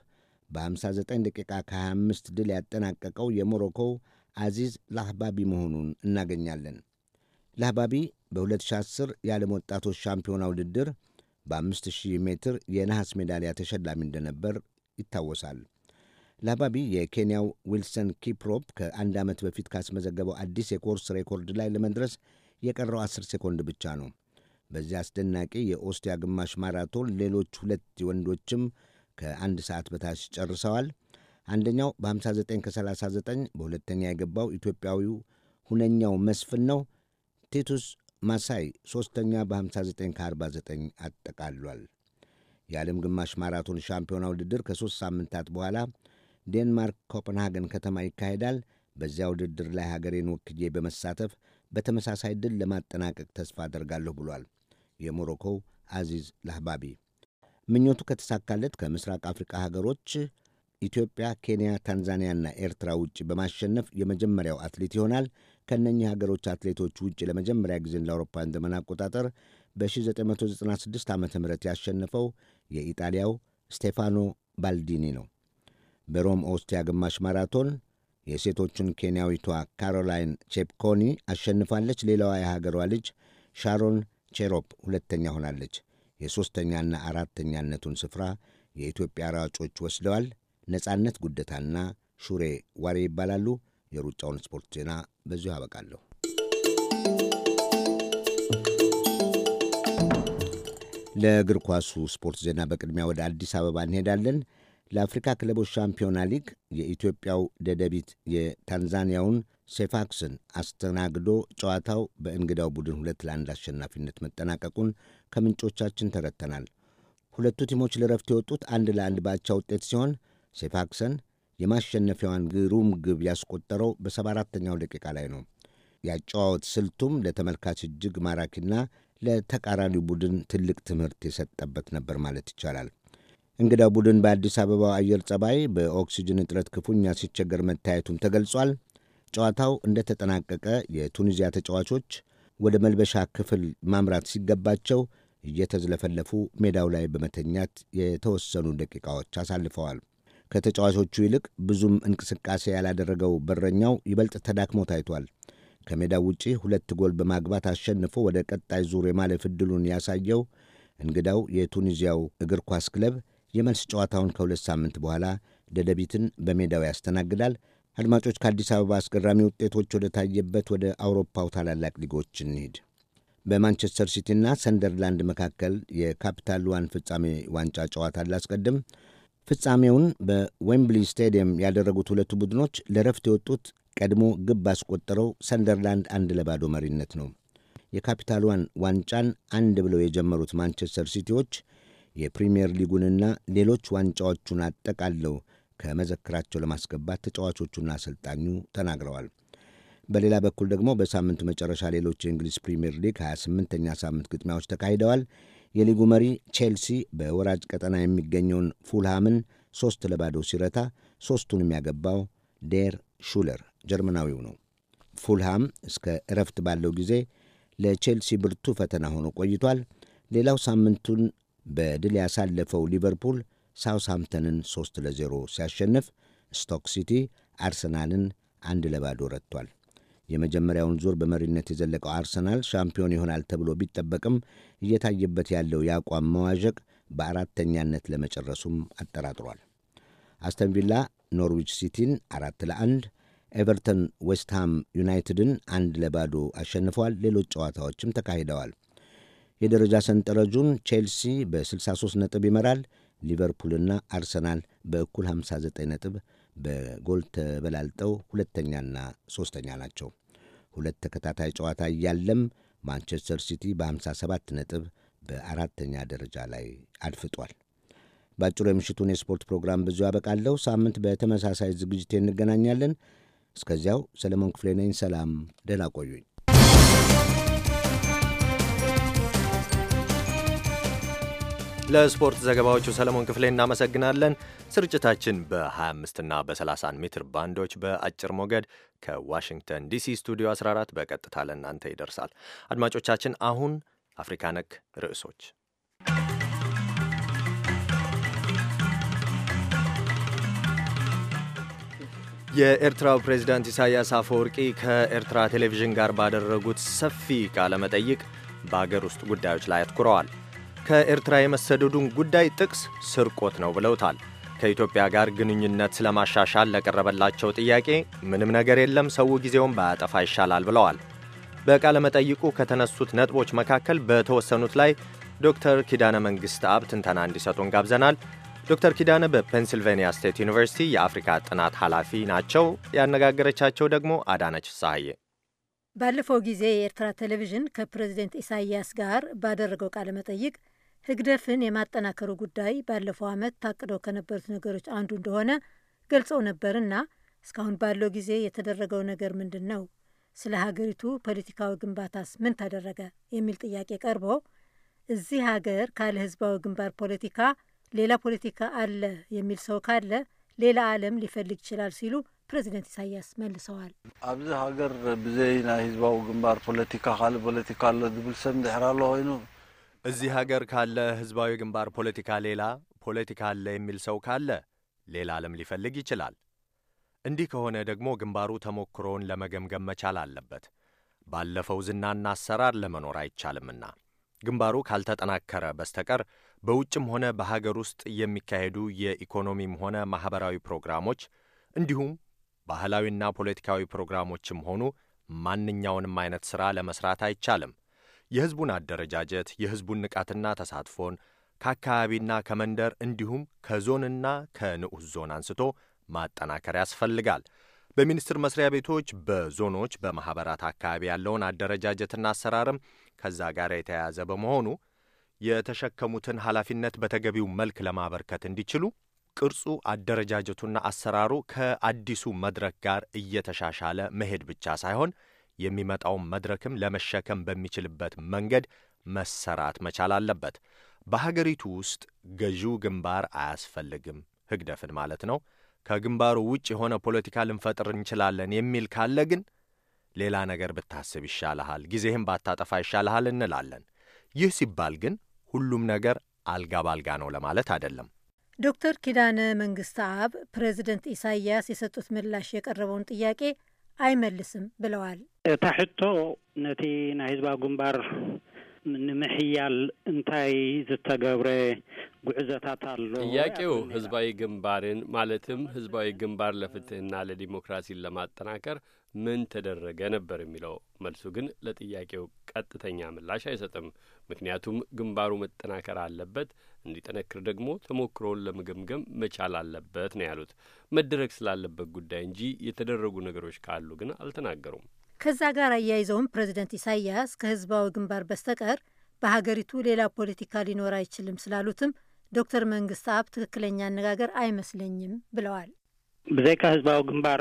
በ59 ደቂቃ ከ25 ድል ያጠናቀቀው የሞሮኮው አዚዝ ላህባቢ መሆኑን እናገኛለን። ላህባቢ በ2010 የዓለም ወጣቶች ሻምፒዮና ውድድር በ5000 ሜትር የነሐስ ሜዳሊያ ተሸላሚ እንደነበር ይታወሳል። ላህባቢ የኬንያው ዊልሰን ኪፕሮፕ ከአንድ ዓመት በፊት ካስመዘገበው አዲስ የኮርስ ሬኮርድ ላይ ለመድረስ የቀረው 10 ሴኮንድ ብቻ ነው። በዚህ አስደናቂ የኦስቲያ ግማሽ ማራቶን ሌሎች ሁለት ወንዶችም ከአንድ ሰዓት በታች ጨርሰዋል። አንደኛው በ59 ከ39 በሁለተኛ የገባው ኢትዮጵያዊው ሁነኛው መስፍን ነው። ቲቱስ ማሳይ ሦስተኛ በ59 ከ49 አጠቃሏል። የዓለም ግማሽ ማራቶን ሻምፒዮና ውድድር ከሦስት ሳምንታት በኋላ ዴንማርክ ኮፐንሃገን ከተማ ይካሄዳል። በዚያ ውድድር ላይ ሀገሬን ወክዬ በመሳተፍ በተመሳሳይ ድል ለማጠናቀቅ ተስፋ አደርጋለሁ ብሏል የሞሮኮው አዚዝ ላህባቢ። ምኞቱ ከተሳካለት ከምስራቅ አፍሪቃ ሀገሮች ኢትዮጵያ፣ ኬንያ፣ ታንዛኒያና ኤርትራ ውጭ በማሸነፍ የመጀመሪያው አትሌት ይሆናል። ከእነኚህ ሀገሮች አትሌቶች ውጭ ለመጀመሪያ ጊዜ እንደ አውሮፓውያን ዘመን አቆጣጠር በ1996 ዓ ም ያሸነፈው የኢጣሊያው ስቴፋኖ ባልዲኒ ነው። በሮም ኦስቲያ ግማሽ ማራቶን የሴቶቹን ኬንያዊቷ ካሮላይን ቼፕኮኒ አሸንፋለች። ሌላዋ የሀገሯ ልጅ ሻሮን ቼሮፕ ሁለተኛ ሆናለች። የሦስተኛና አራተኛነቱን ስፍራ የኢትዮጵያ ሯጮች ወስደዋል። ነጻነት ጉደታና ሹሬ ዋሬ ይባላሉ። የሩጫውን ስፖርት ዜና በዚሁ አበቃለሁ። ለእግር ኳሱ ስፖርት ዜና በቅድሚያ ወደ አዲስ አበባ እንሄዳለን። ለአፍሪካ ክለቦች ሻምፒዮና ሊግ የኢትዮጵያው ደደቢት የታንዛኒያውን ሴፋክስን አስተናግዶ ጨዋታው በእንግዳው ቡድን ሁለት ለአንድ አሸናፊነት መጠናቀቁን ከምንጮቻችን ተረድተናል። ሁለቱ ቲሞች ለረፍት የወጡት አንድ ለአንድ ባቻ ውጤት ሲሆን ሴፋክሰን የማሸነፊያዋን ግሩም ግብ ያስቆጠረው በሰባ አራተኛው ደቂቃ ላይ ነው። ያጨዋወት ስልቱም ለተመልካች እጅግ ማራኪና ለተቃራኒው ቡድን ትልቅ ትምህርት የሰጠበት ነበር ማለት ይቻላል። እንግዳው ቡድን በአዲስ አበባው አየር ጸባይ በኦክሲጅን እጥረት ክፉኛ ሲቸገር መታየቱም ተገልጿል። ጨዋታው እንደተጠናቀቀ የቱኒዚያ ተጫዋቾች ወደ መልበሻ ክፍል ማምራት ሲገባቸው እየተዝለፈለፉ ሜዳው ላይ በመተኛት የተወሰኑ ደቂቃዎች አሳልፈዋል። ከተጫዋቾቹ ይልቅ ብዙም እንቅስቃሴ ያላደረገው በረኛው ይበልጥ ተዳክሞ ታይቷል። ከሜዳው ውጪ ሁለት ጎል በማግባት አሸንፎ ወደ ቀጣይ ዙር የማለፍ ዕድሉን ያሳየው እንግዳው የቱኒዚያው እግር ኳስ ክለብ የመልስ ጨዋታውን ከሁለት ሳምንት በኋላ ደደቢትን በሜዳው ያስተናግዳል። አድማጮች፣ ከአዲስ አበባ አስገራሚ ውጤቶች ወደ ታየበት ወደ አውሮፓው ታላላቅ ሊጎች እንሂድ። በማንቸስተር ሲቲና ሰንደርላንድ መካከል የካፒታል ዋን ፍጻሜ ዋንጫ ጨዋታ ላስቀድም። ፍጻሜውን በዌምብሊ ስታዲየም ያደረጉት ሁለቱ ቡድኖች ለረፍት የወጡት ቀድሞ ግብ ባስቆጠረው ሰንደርላንድ አንድ ለባዶ መሪነት ነው። የካፒታል ዋን ዋንጫን አንድ ብለው የጀመሩት ማንቸስተር ሲቲዎች የፕሪምየር ሊጉንና ሌሎች ዋንጫዎቹን አጠቃለው ከመዘክራቸው ለማስገባት ተጫዋቾቹና አሰልጣኙ ተናግረዋል። በሌላ በኩል ደግሞ በሳምንቱ መጨረሻ ሌሎች የእንግሊዝ ፕሪምየር ሊግ 28ኛ ሳምንት ግጥሚያዎች ተካሂደዋል። የሊጉ መሪ ቼልሲ በወራጅ ቀጠና የሚገኘውን ፉልሃምን ሦስት ለባዶ ሲረታ ሦስቱን የሚያገባው ዴር ሹለር ጀርመናዊው ነው። ፉልሃም እስከ እረፍት ባለው ጊዜ ለቼልሲ ብርቱ ፈተና ሆኖ ቆይቷል። ሌላው ሳምንቱን በድል ያሳለፈው ሊቨርፑል ሳውስሃምፕተንን ሦስት ለዜሮ ሲያሸንፍ ስቶክ ሲቲ አርሰናልን አንድ ለባዶ ረትቷል። የመጀመሪያውን ዙር በመሪነት የዘለቀው አርሰናል ሻምፒዮን ይሆናል ተብሎ ቢጠበቅም እየታየበት ያለው የአቋም መዋዠቅ በአራተኛነት ለመጨረሱም አጠራጥሯል። አስተን ቪላ ኖርዊች ሲቲን አራት ለአንድ፣ ኤቨርተን ዌስትሃም ዩናይትድን አንድ ለባዶ አሸንፈዋል። ሌሎች ጨዋታዎችም ተካሂደዋል። የደረጃ ሰንጠረዡን ቼልሲ በ63 ነጥብ ይመራል። ሊቨርፑልና አርሰናል በእኩል 59 ነጥብ በጎል ተበላልጠው ሁለተኛና ሦስተኛ ናቸው። ሁለት ተከታታይ ጨዋታ እያለም ማንቸስተር ሲቲ በ57 ነጥብ በአራተኛ ደረጃ ላይ አድፍጧል። በአጭሩ የምሽቱን የስፖርት ፕሮግራም ብዙ ያበቃለሁ። ሳምንት በተመሳሳይ ዝግጅት እንገናኛለን። እስከዚያው ሰለሞን ክፍሌ ነኝ። ሰላም፣ ደህና ቆዩኝ። ለስፖርት ዘገባዎቹ ሰለሞን ክፍሌ እናመሰግናለን። ስርጭታችን በ25 እና በ31 ሜትር ባንዶች በአጭር ሞገድ ከዋሽንግተን ዲሲ ስቱዲዮ 14 በቀጥታ ለእናንተ ይደርሳል። አድማጮቻችን፣ አሁን አፍሪካ ነክ ርዕሶች የኤርትራው ፕሬዚዳንት ኢሳያስ አፈወርቂ ከኤርትራ ቴሌቪዥን ጋር ባደረጉት ሰፊ ቃለ መጠይቅ በአገር ውስጥ ጉዳዮች ላይ አትኩረዋል። ከኤርትራ የመሰደዱን ጉዳይ ጥቅስ ስርቆት ነው ብለውታል። ከኢትዮጵያ ጋር ግንኙነት ስለማሻሻል ለቀረበላቸው ጥያቄ ምንም ነገር የለም፣ ሰው ጊዜውን ባያጠፋ ይሻላል ብለዋል። በቃለ መጠይቁ ከተነሱት ነጥቦች መካከል በተወሰኑት ላይ ዶክተር ኪዳነ መንግሥት አብ ትንተና እንዲሰጡን ጋብዘናል። ዶክተር ኪዳነ በፔንሲልቬንያ ስቴት ዩኒቨርሲቲ የአፍሪካ ጥናት ኃላፊ ናቸው። ያነጋገረቻቸው ደግሞ አዳነች ሳሐዬ ባለፈው ጊዜ የኤርትራ ቴሌቪዥን ከፕሬዝደንት ኢሳያስ ጋር ባደረገው ቃለ መጠይቅ ህግደፍን የማጠናከሩ ጉዳይ ባለፈው ዓመት ታቅደው ከነበሩት ነገሮች አንዱ እንደሆነ ገልጸው ነበርና እስካሁን ባለው ጊዜ የተደረገው ነገር ምንድን ነው? ስለ ሀገሪቱ ፖለቲካዊ ግንባታስ ምን ተደረገ? የሚል ጥያቄ ቀርቦ እዚህ ሀገር ካለ ህዝባዊ ግንባር ፖለቲካ ሌላ ፖለቲካ አለ የሚል ሰው ካለ ሌላ ዓለም ሊፈልግ ይችላል ሲሉ ፕሬዚደንት ኢሳያስ መልሰዋል። ኣብዚ ሃገር ብዘይ ናይ ህዝባዊ ግንባር ፖለቲካ ካልእ ፖለቲካ ኣሎ ዝብል ሰብ እንድሕር ኣሎ ኮይኑ እዚህ ሀገር ካለ ህዝባዊ ግንባር ፖለቲካ ሌላ ፖለቲካ አለ የሚል ሰው ካለ ሌላ ዓለም ሊፈልግ ይችላል። እንዲህ ከሆነ ደግሞ ግንባሩ ተሞክሮውን ለመገምገም መቻል አለበት። ባለፈው ዝናና አሰራር ለመኖር አይቻልምና ግንባሩ ካልተጠናከረ በስተቀር በውጭም ሆነ በሀገር ውስጥ የሚካሄዱ የኢኮኖሚም ሆነ ማኅበራዊ ፕሮግራሞች እንዲሁም ባህላዊና ፖለቲካዊ ፕሮግራሞችም ሆኑ ማንኛውንም አይነት ሥራ ለመሥራት አይቻልም። የሕዝቡን አደረጃጀት፣ የሕዝቡን ንቃትና ተሳትፎን ከአካባቢና ከመንደር እንዲሁም ከዞንና ከንዑስ ዞን አንስቶ ማጠናከር ያስፈልጋል። በሚኒስቴር መስሪያ ቤቶች፣ በዞኖች፣ በማኅበራት አካባቢ ያለውን አደረጃጀትና አሰራርም ከዛ ጋር የተያያዘ በመሆኑ የተሸከሙትን ኃላፊነት በተገቢው መልክ ለማበርከት እንዲችሉ ቅርጹ፣ አደረጃጀቱና አሰራሩ ከአዲሱ መድረክ ጋር እየተሻሻለ መሄድ ብቻ ሳይሆን የሚመጣውን መድረክም ለመሸከም በሚችልበት መንገድ መሰራት መቻል አለበት። በሀገሪቱ ውስጥ ገዢው ግንባር አያስፈልግም፣ ህግደፍን ማለት ነው። ከግንባሩ ውጭ የሆነ ፖለቲካ ልንፈጥር እንችላለን የሚል ካለ ግን ሌላ ነገር ብታስብ ይሻልሃል፣ ጊዜህም ባታጠፋ ይሻልሃል እንላለን። ይህ ሲባል ግን ሁሉም ነገር አልጋ ባልጋ ነው ለማለት አይደለም። ዶክተር ኪዳነ መንግስት አብ ፕሬዚደንት ኢሳያስ የሰጡት ምላሽ የቀረበውን ጥያቄ አይመልስም ብለዋል። እታ ሕቶ ነቲ ናይ ህዝባዊ ግንባር ንምሕያል እንታይ ዝተገብረ ጉዕዞታት ኣሎ ጥያቄው ህዝባዊ ግንባርን ማለትም ህዝባዊ ግንባር ለፍትህና ለዲሞክራሲን ለማጠናከር ምን ተደረገ ነበር የሚለው። መልሱ ግን ለጥያቄው ቀጥተኛ ምላሽ አይሰጥም። ምክንያቱም ግንባሩ መጠናከር አለበት፣ እንዲጠነክር ደግሞ ተሞክሮውን ለመገምገም መቻል አለበት ነው ያሉት። መደረግ ስላለበት ጉዳይ እንጂ የተደረጉ ነገሮች ካሉ ግን አልተናገሩም። ከዛ ጋር አያይዘውም ፕሬዚደንት ኢሳያስ ከህዝባዊ ግንባር በስተቀር በሀገሪቱ ሌላ ፖለቲካ ሊኖር አይችልም ስላሉትም ዶክተር መንግስት አብ ትክክለኛ አነጋገር አይመስለኝም ብለዋል። ብዘይካ ህዝባዊ ግንባር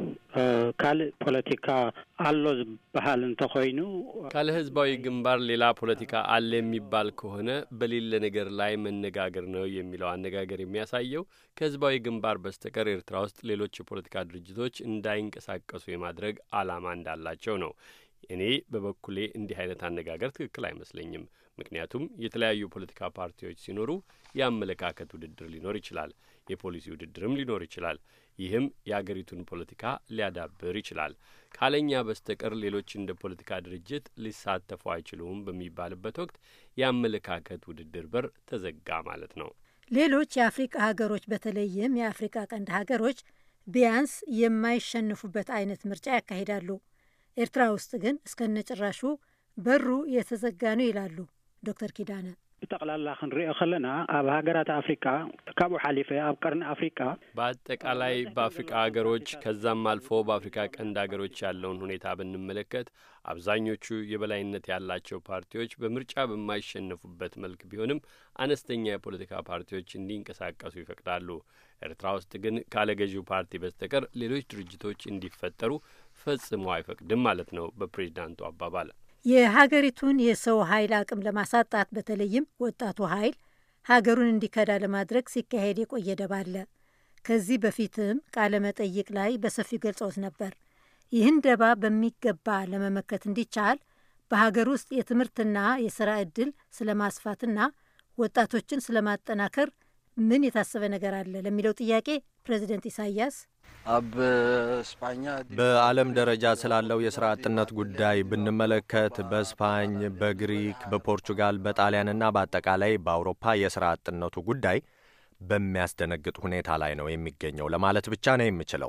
ካልእ ፖለቲካ ኣሎ ዝበሃል እንተኮይኑ ካለ ህዝባዊ ግንባር ሌላ ፖለቲካ አለ የሚባል ከሆነ በሌለ ነገር ላይ መነጋገር ነው የሚለው አነጋገር የሚያሳየው ከህዝባዊ ግንባር በስተቀር ኤርትራ ውስጥ ሌሎች የፖለቲካ ድርጅቶች እንዳይንቀሳቀሱ የማድረግ ዓላማ እንዳላቸው ነው። እኔ በበኩሌ እንዲህ አይነት አነጋገር ትክክል አይመስለኝም። ምክንያቱም የተለያዩ ፖለቲካ ፓርቲዎች ሲኖሩ የአመለካከት ውድድር ሊኖር ይችላል፣ የፖሊሲ ውድድርም ሊኖር ይችላል። ይህም የአገሪቱን ፖለቲካ ሊያዳብር ይችላል። ካለኛ በስተቀር ሌሎች እንደ ፖለቲካ ድርጅት ሊሳተፉ አይችሉም በሚባልበት ወቅት የአመለካከት ውድድር በር ተዘጋ ማለት ነው። ሌሎች የአፍሪቃ ሀገሮች በተለይም የአፍሪቃ ቀንድ ሀገሮች ቢያንስ የማይሸንፉበት አይነት ምርጫ ያካሂዳሉ። ኤርትራ ውስጥ ግን እስከነጭራሹ በሩ የተዘጋ ነው ይላሉ ዶክተር ኪዳነ። ብጠቕላላ ክንሪኦ ከለና ኣብ ሃገራት አፍሪካ ካብኡ ሓሊፈ ኣብ ቀርኒ አፍሪካ በአጠቃላይ በአፍሪቃ ሀገሮች ከዛም አልፎ በአፍሪካ ቀንድ ሀገሮች ያለውን ሁኔታ ብንመለከት አብዛኞቹ የበላይነት ያላቸው ፓርቲዎች በምርጫ በማይሸነፉበት መልክ ቢሆንም አነስተኛ የፖለቲካ ፓርቲዎች እንዲንቀሳቀሱ ይፈቅዳሉ። ኤርትራ ውስጥ ግን ካለ ገዢው ፓርቲ በስተቀር ሌሎች ድርጅቶች እንዲፈጠሩ ፈጽሞ አይፈቅድም ማለት ነው በፕሬዚዳንቱ አባባል። የሀገሪቱን የሰው ኃይል አቅም ለማሳጣት በተለይም ወጣቱ ኃይል ሀገሩን እንዲከዳ ለማድረግ ሲካሄድ የቆየ ደባ አለ። ከዚህ በፊትም ቃለ መጠይቅ ላይ በሰፊው ገልጸውት ነበር። ይህን ደባ በሚገባ ለመመከት እንዲቻል በሀገር ውስጥ የትምህርትና የስራ ዕድል ስለማስፋትና ወጣቶችን ስለማጠናከር ምን የታሰበ ነገር አለ ለሚለው ጥያቄ ፕሬዚደንት ኢሳያስ ኣብ ስፓኛ በዓለም ደረጃ ስላለው የሥራ አጥነት ጉዳይ ብንመለከት በስፓኝ፣ በግሪክ፣ በፖርቹጋል፣ በጣሊያንና በአጠቃላይ በአውሮፓ የሥራ አጥነቱ ጉዳይ በሚያስደነግጥ ሁኔታ ላይ ነው የሚገኘው ለማለት ብቻ ነው የምችለው።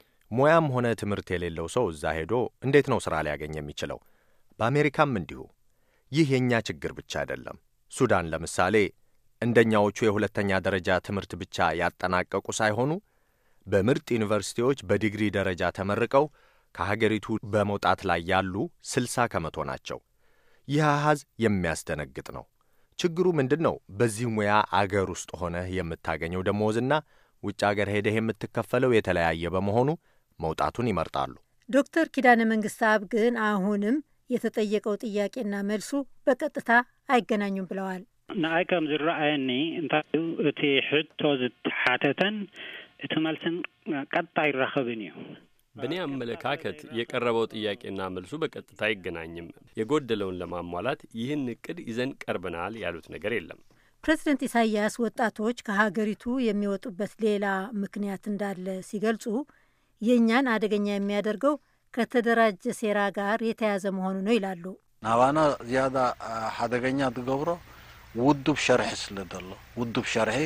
ሙያም ሆነ ትምህርት የሌለው ሰው እዛ ሄዶ እንዴት ነው ሥራ ሊያገኝ የሚችለው? በአሜሪካም እንዲሁ። ይህ የእኛ ችግር ብቻ አይደለም። ሱዳን ለምሳሌ እንደኛዎቹ የሁለተኛ ደረጃ ትምህርት ብቻ ያጠናቀቁ ሳይሆኑ በምርጥ ዩኒቨርሲቲዎች በዲግሪ ደረጃ ተመርቀው ከሀገሪቱ በመውጣት ላይ ያሉ ስልሳ ከመቶ ናቸው። ይህ አሃዝ የሚያስደነግጥ ነው። ችግሩ ምንድን ነው? በዚህ ሙያ አገር ውስጥ ሆነህ የምታገኘው ደሞዝና ውጭ አገር ሄደህ የምትከፈለው የተለያየ በመሆኑ መውጣቱን ይመርጣሉ። ዶክተር ኪዳነ መንግስት አብ ግን አሁንም የተጠየቀው ጥያቄና መልሱ በቀጥታ አይገናኙም ብለዋል። ንኣይ ከም ዝረኣየኒ እንታይ እዩ እቲ ሕቶ ዝተሓተተን እቲ መልስን ቀጥታ አይራኸብን እዩ በእኔ አመለካከት የቀረበው ጥያቄና መልሱ በቀጥታ አይገናኝም። የጎደለውን ለማሟላት ይህን እቅድ ይዘን ቀርበናል ያሉት ነገር የለም። ፕሬዚደንት ኢሳያስ ወጣቶች ከሀገሪቱ የሚወጡበት ሌላ ምክንያት እንዳለ ሲገልጹ የእኛን አደገኛ የሚያደርገው ከተደራጀ ሴራ ጋር የተያዘ መሆኑ ነው ይላሉ። ናባና ዝያዳ ሓደገኛ ትገብሮ ውዱብ ሸርሒ ስለ ዘሎ ውዱብ ሸርሒ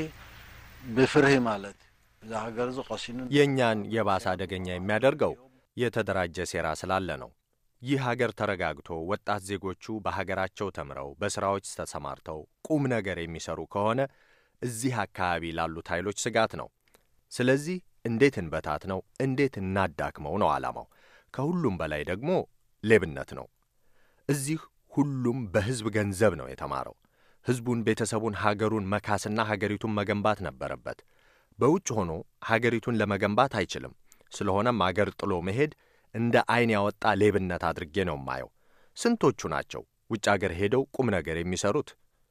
ብፍርሂ ማለት እዩ እዚ ሃገር እዚ ቀሲኑን የእኛን የባሰ አደገኛ የሚያደርገው የተደራጀ ሴራ ስላለ ነው። ይህ ሀገር ተረጋግቶ ወጣት ዜጎቹ በሀገራቸው ተምረው በሥራዎች ተሰማርተው ቁም ነገር የሚሰሩ ከሆነ እዚህ አካባቢ ላሉት ኃይሎች ስጋት ነው። ስለዚህ እንዴት እንበታት ነው፣ እንዴት እናዳክመው ነው ዓላማው። ከሁሉም በላይ ደግሞ ሌብነት ነው። እዚህ ሁሉም በሕዝብ ገንዘብ ነው የተማረው። ሕዝቡን፣ ቤተሰቡን፣ ሀገሩን መካስና ሀገሪቱን መገንባት ነበረበት። በውጭ ሆኖ ሀገሪቱን ለመገንባት አይችልም። ስለሆነም አገር ጥሎ መሄድ እንደ ዐይን ያወጣ ሌብነት አድርጌ ነው የማየው። ስንቶቹ ናቸው ውጭ አገር ሄደው ቁም ነገር የሚሰሩት?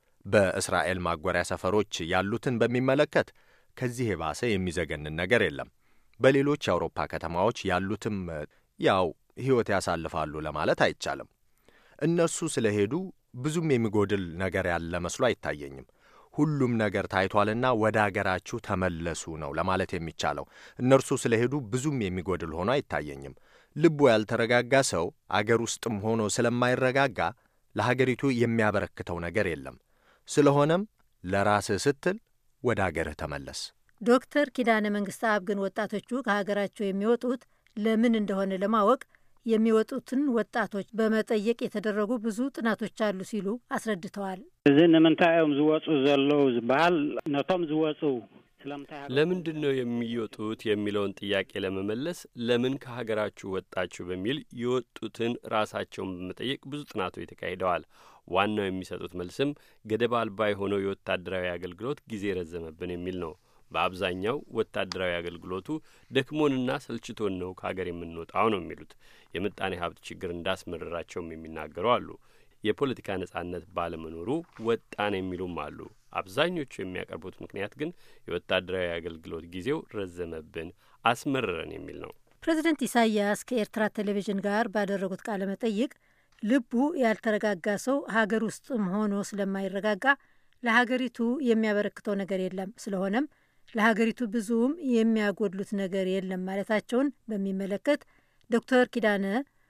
በእስራኤል ማጎሪያ ሰፈሮች ያሉትን በሚመለከት ከዚህ የባሰ የሚዘገንን ነገር የለም። በሌሎች የአውሮፓ ከተማዎች ያሉትም ያው ሕይወት ያሳልፋሉ ለማለት አይቻልም። እነርሱ ስለሄዱ ብዙም የሚጎድል ነገር ያለ መስሎ አይታየኝም። ሁሉም ነገር ታይቷልና ወደ አገራችሁ ተመለሱ ነው ለማለት የሚቻለው። እነርሱ ስለሄዱ ብዙም የሚጎድል ሆኖ አይታየኝም። ልቡ ያልተረጋጋ ሰው አገር ውስጥም ሆኖ ስለማይረጋጋ ለሀገሪቱ የሚያበረክተው ነገር የለም። ስለሆነም ለራስህ ስትል ወደ አገርህ ተመለስ። ዶክተር ኪዳነ መንግስት አብ ግን ወጣቶቹ ከሀገራቸው የሚወጡት ለምን እንደሆነ ለማወቅ የሚወጡትን ወጣቶች በመጠየቅ የተደረጉ ብዙ ጥናቶች አሉ ሲሉ አስረድተዋል። እዚ ንምንታይ እዮም ዝወፁ ዘለው ዝበሃል ነቶም ዝወፁ ስለምንታይ ለምንድን ነው የሚወጡት የሚለውን ጥያቄ ለመመለስ ለምን ከሀገራችሁ ወጣችሁ በሚል የወጡትን ራሳቸውን በመጠየቅ ብዙ ጥናቶች ተካሂደዋል። ዋናው የሚሰጡት መልስም ገደብ አልባ የሆነው የወታደራዊ አገልግሎት ጊዜ ረዘመብን የሚል ነው። በአብዛኛው ወታደራዊ አገልግሎቱ ደክሞንና ሰልችቶን ነው ከሀገር የምንወጣው ነው የሚሉት። የምጣኔ ሀብት ችግር እንዳስመረራቸውም የሚናገሩ አሉ። የፖለቲካ ነጻነት ባለመኖሩ ወጣን የሚሉም አሉ። አብዛኞቹ የሚያቀርቡት ምክንያት ግን የወታደራዊ አገልግሎት ጊዜው ረዘመብን፣ አስመረረን የሚል ነው። ፕሬዚደንት ኢሳያስ ከኤርትራ ቴሌቪዥን ጋር ባደረጉት ቃለ መጠይቅ ልቡ ያልተረጋጋ ሰው ሀገር ውስጥም ሆኖ ስለማይረጋጋ ለሀገሪቱ የሚያበረክተው ነገር የለም፣ ስለሆነም ለሀገሪቱ ብዙም የሚያጎድሉት ነገር የለም ማለታቸውን በሚመለከት ዶክተር ኪዳነ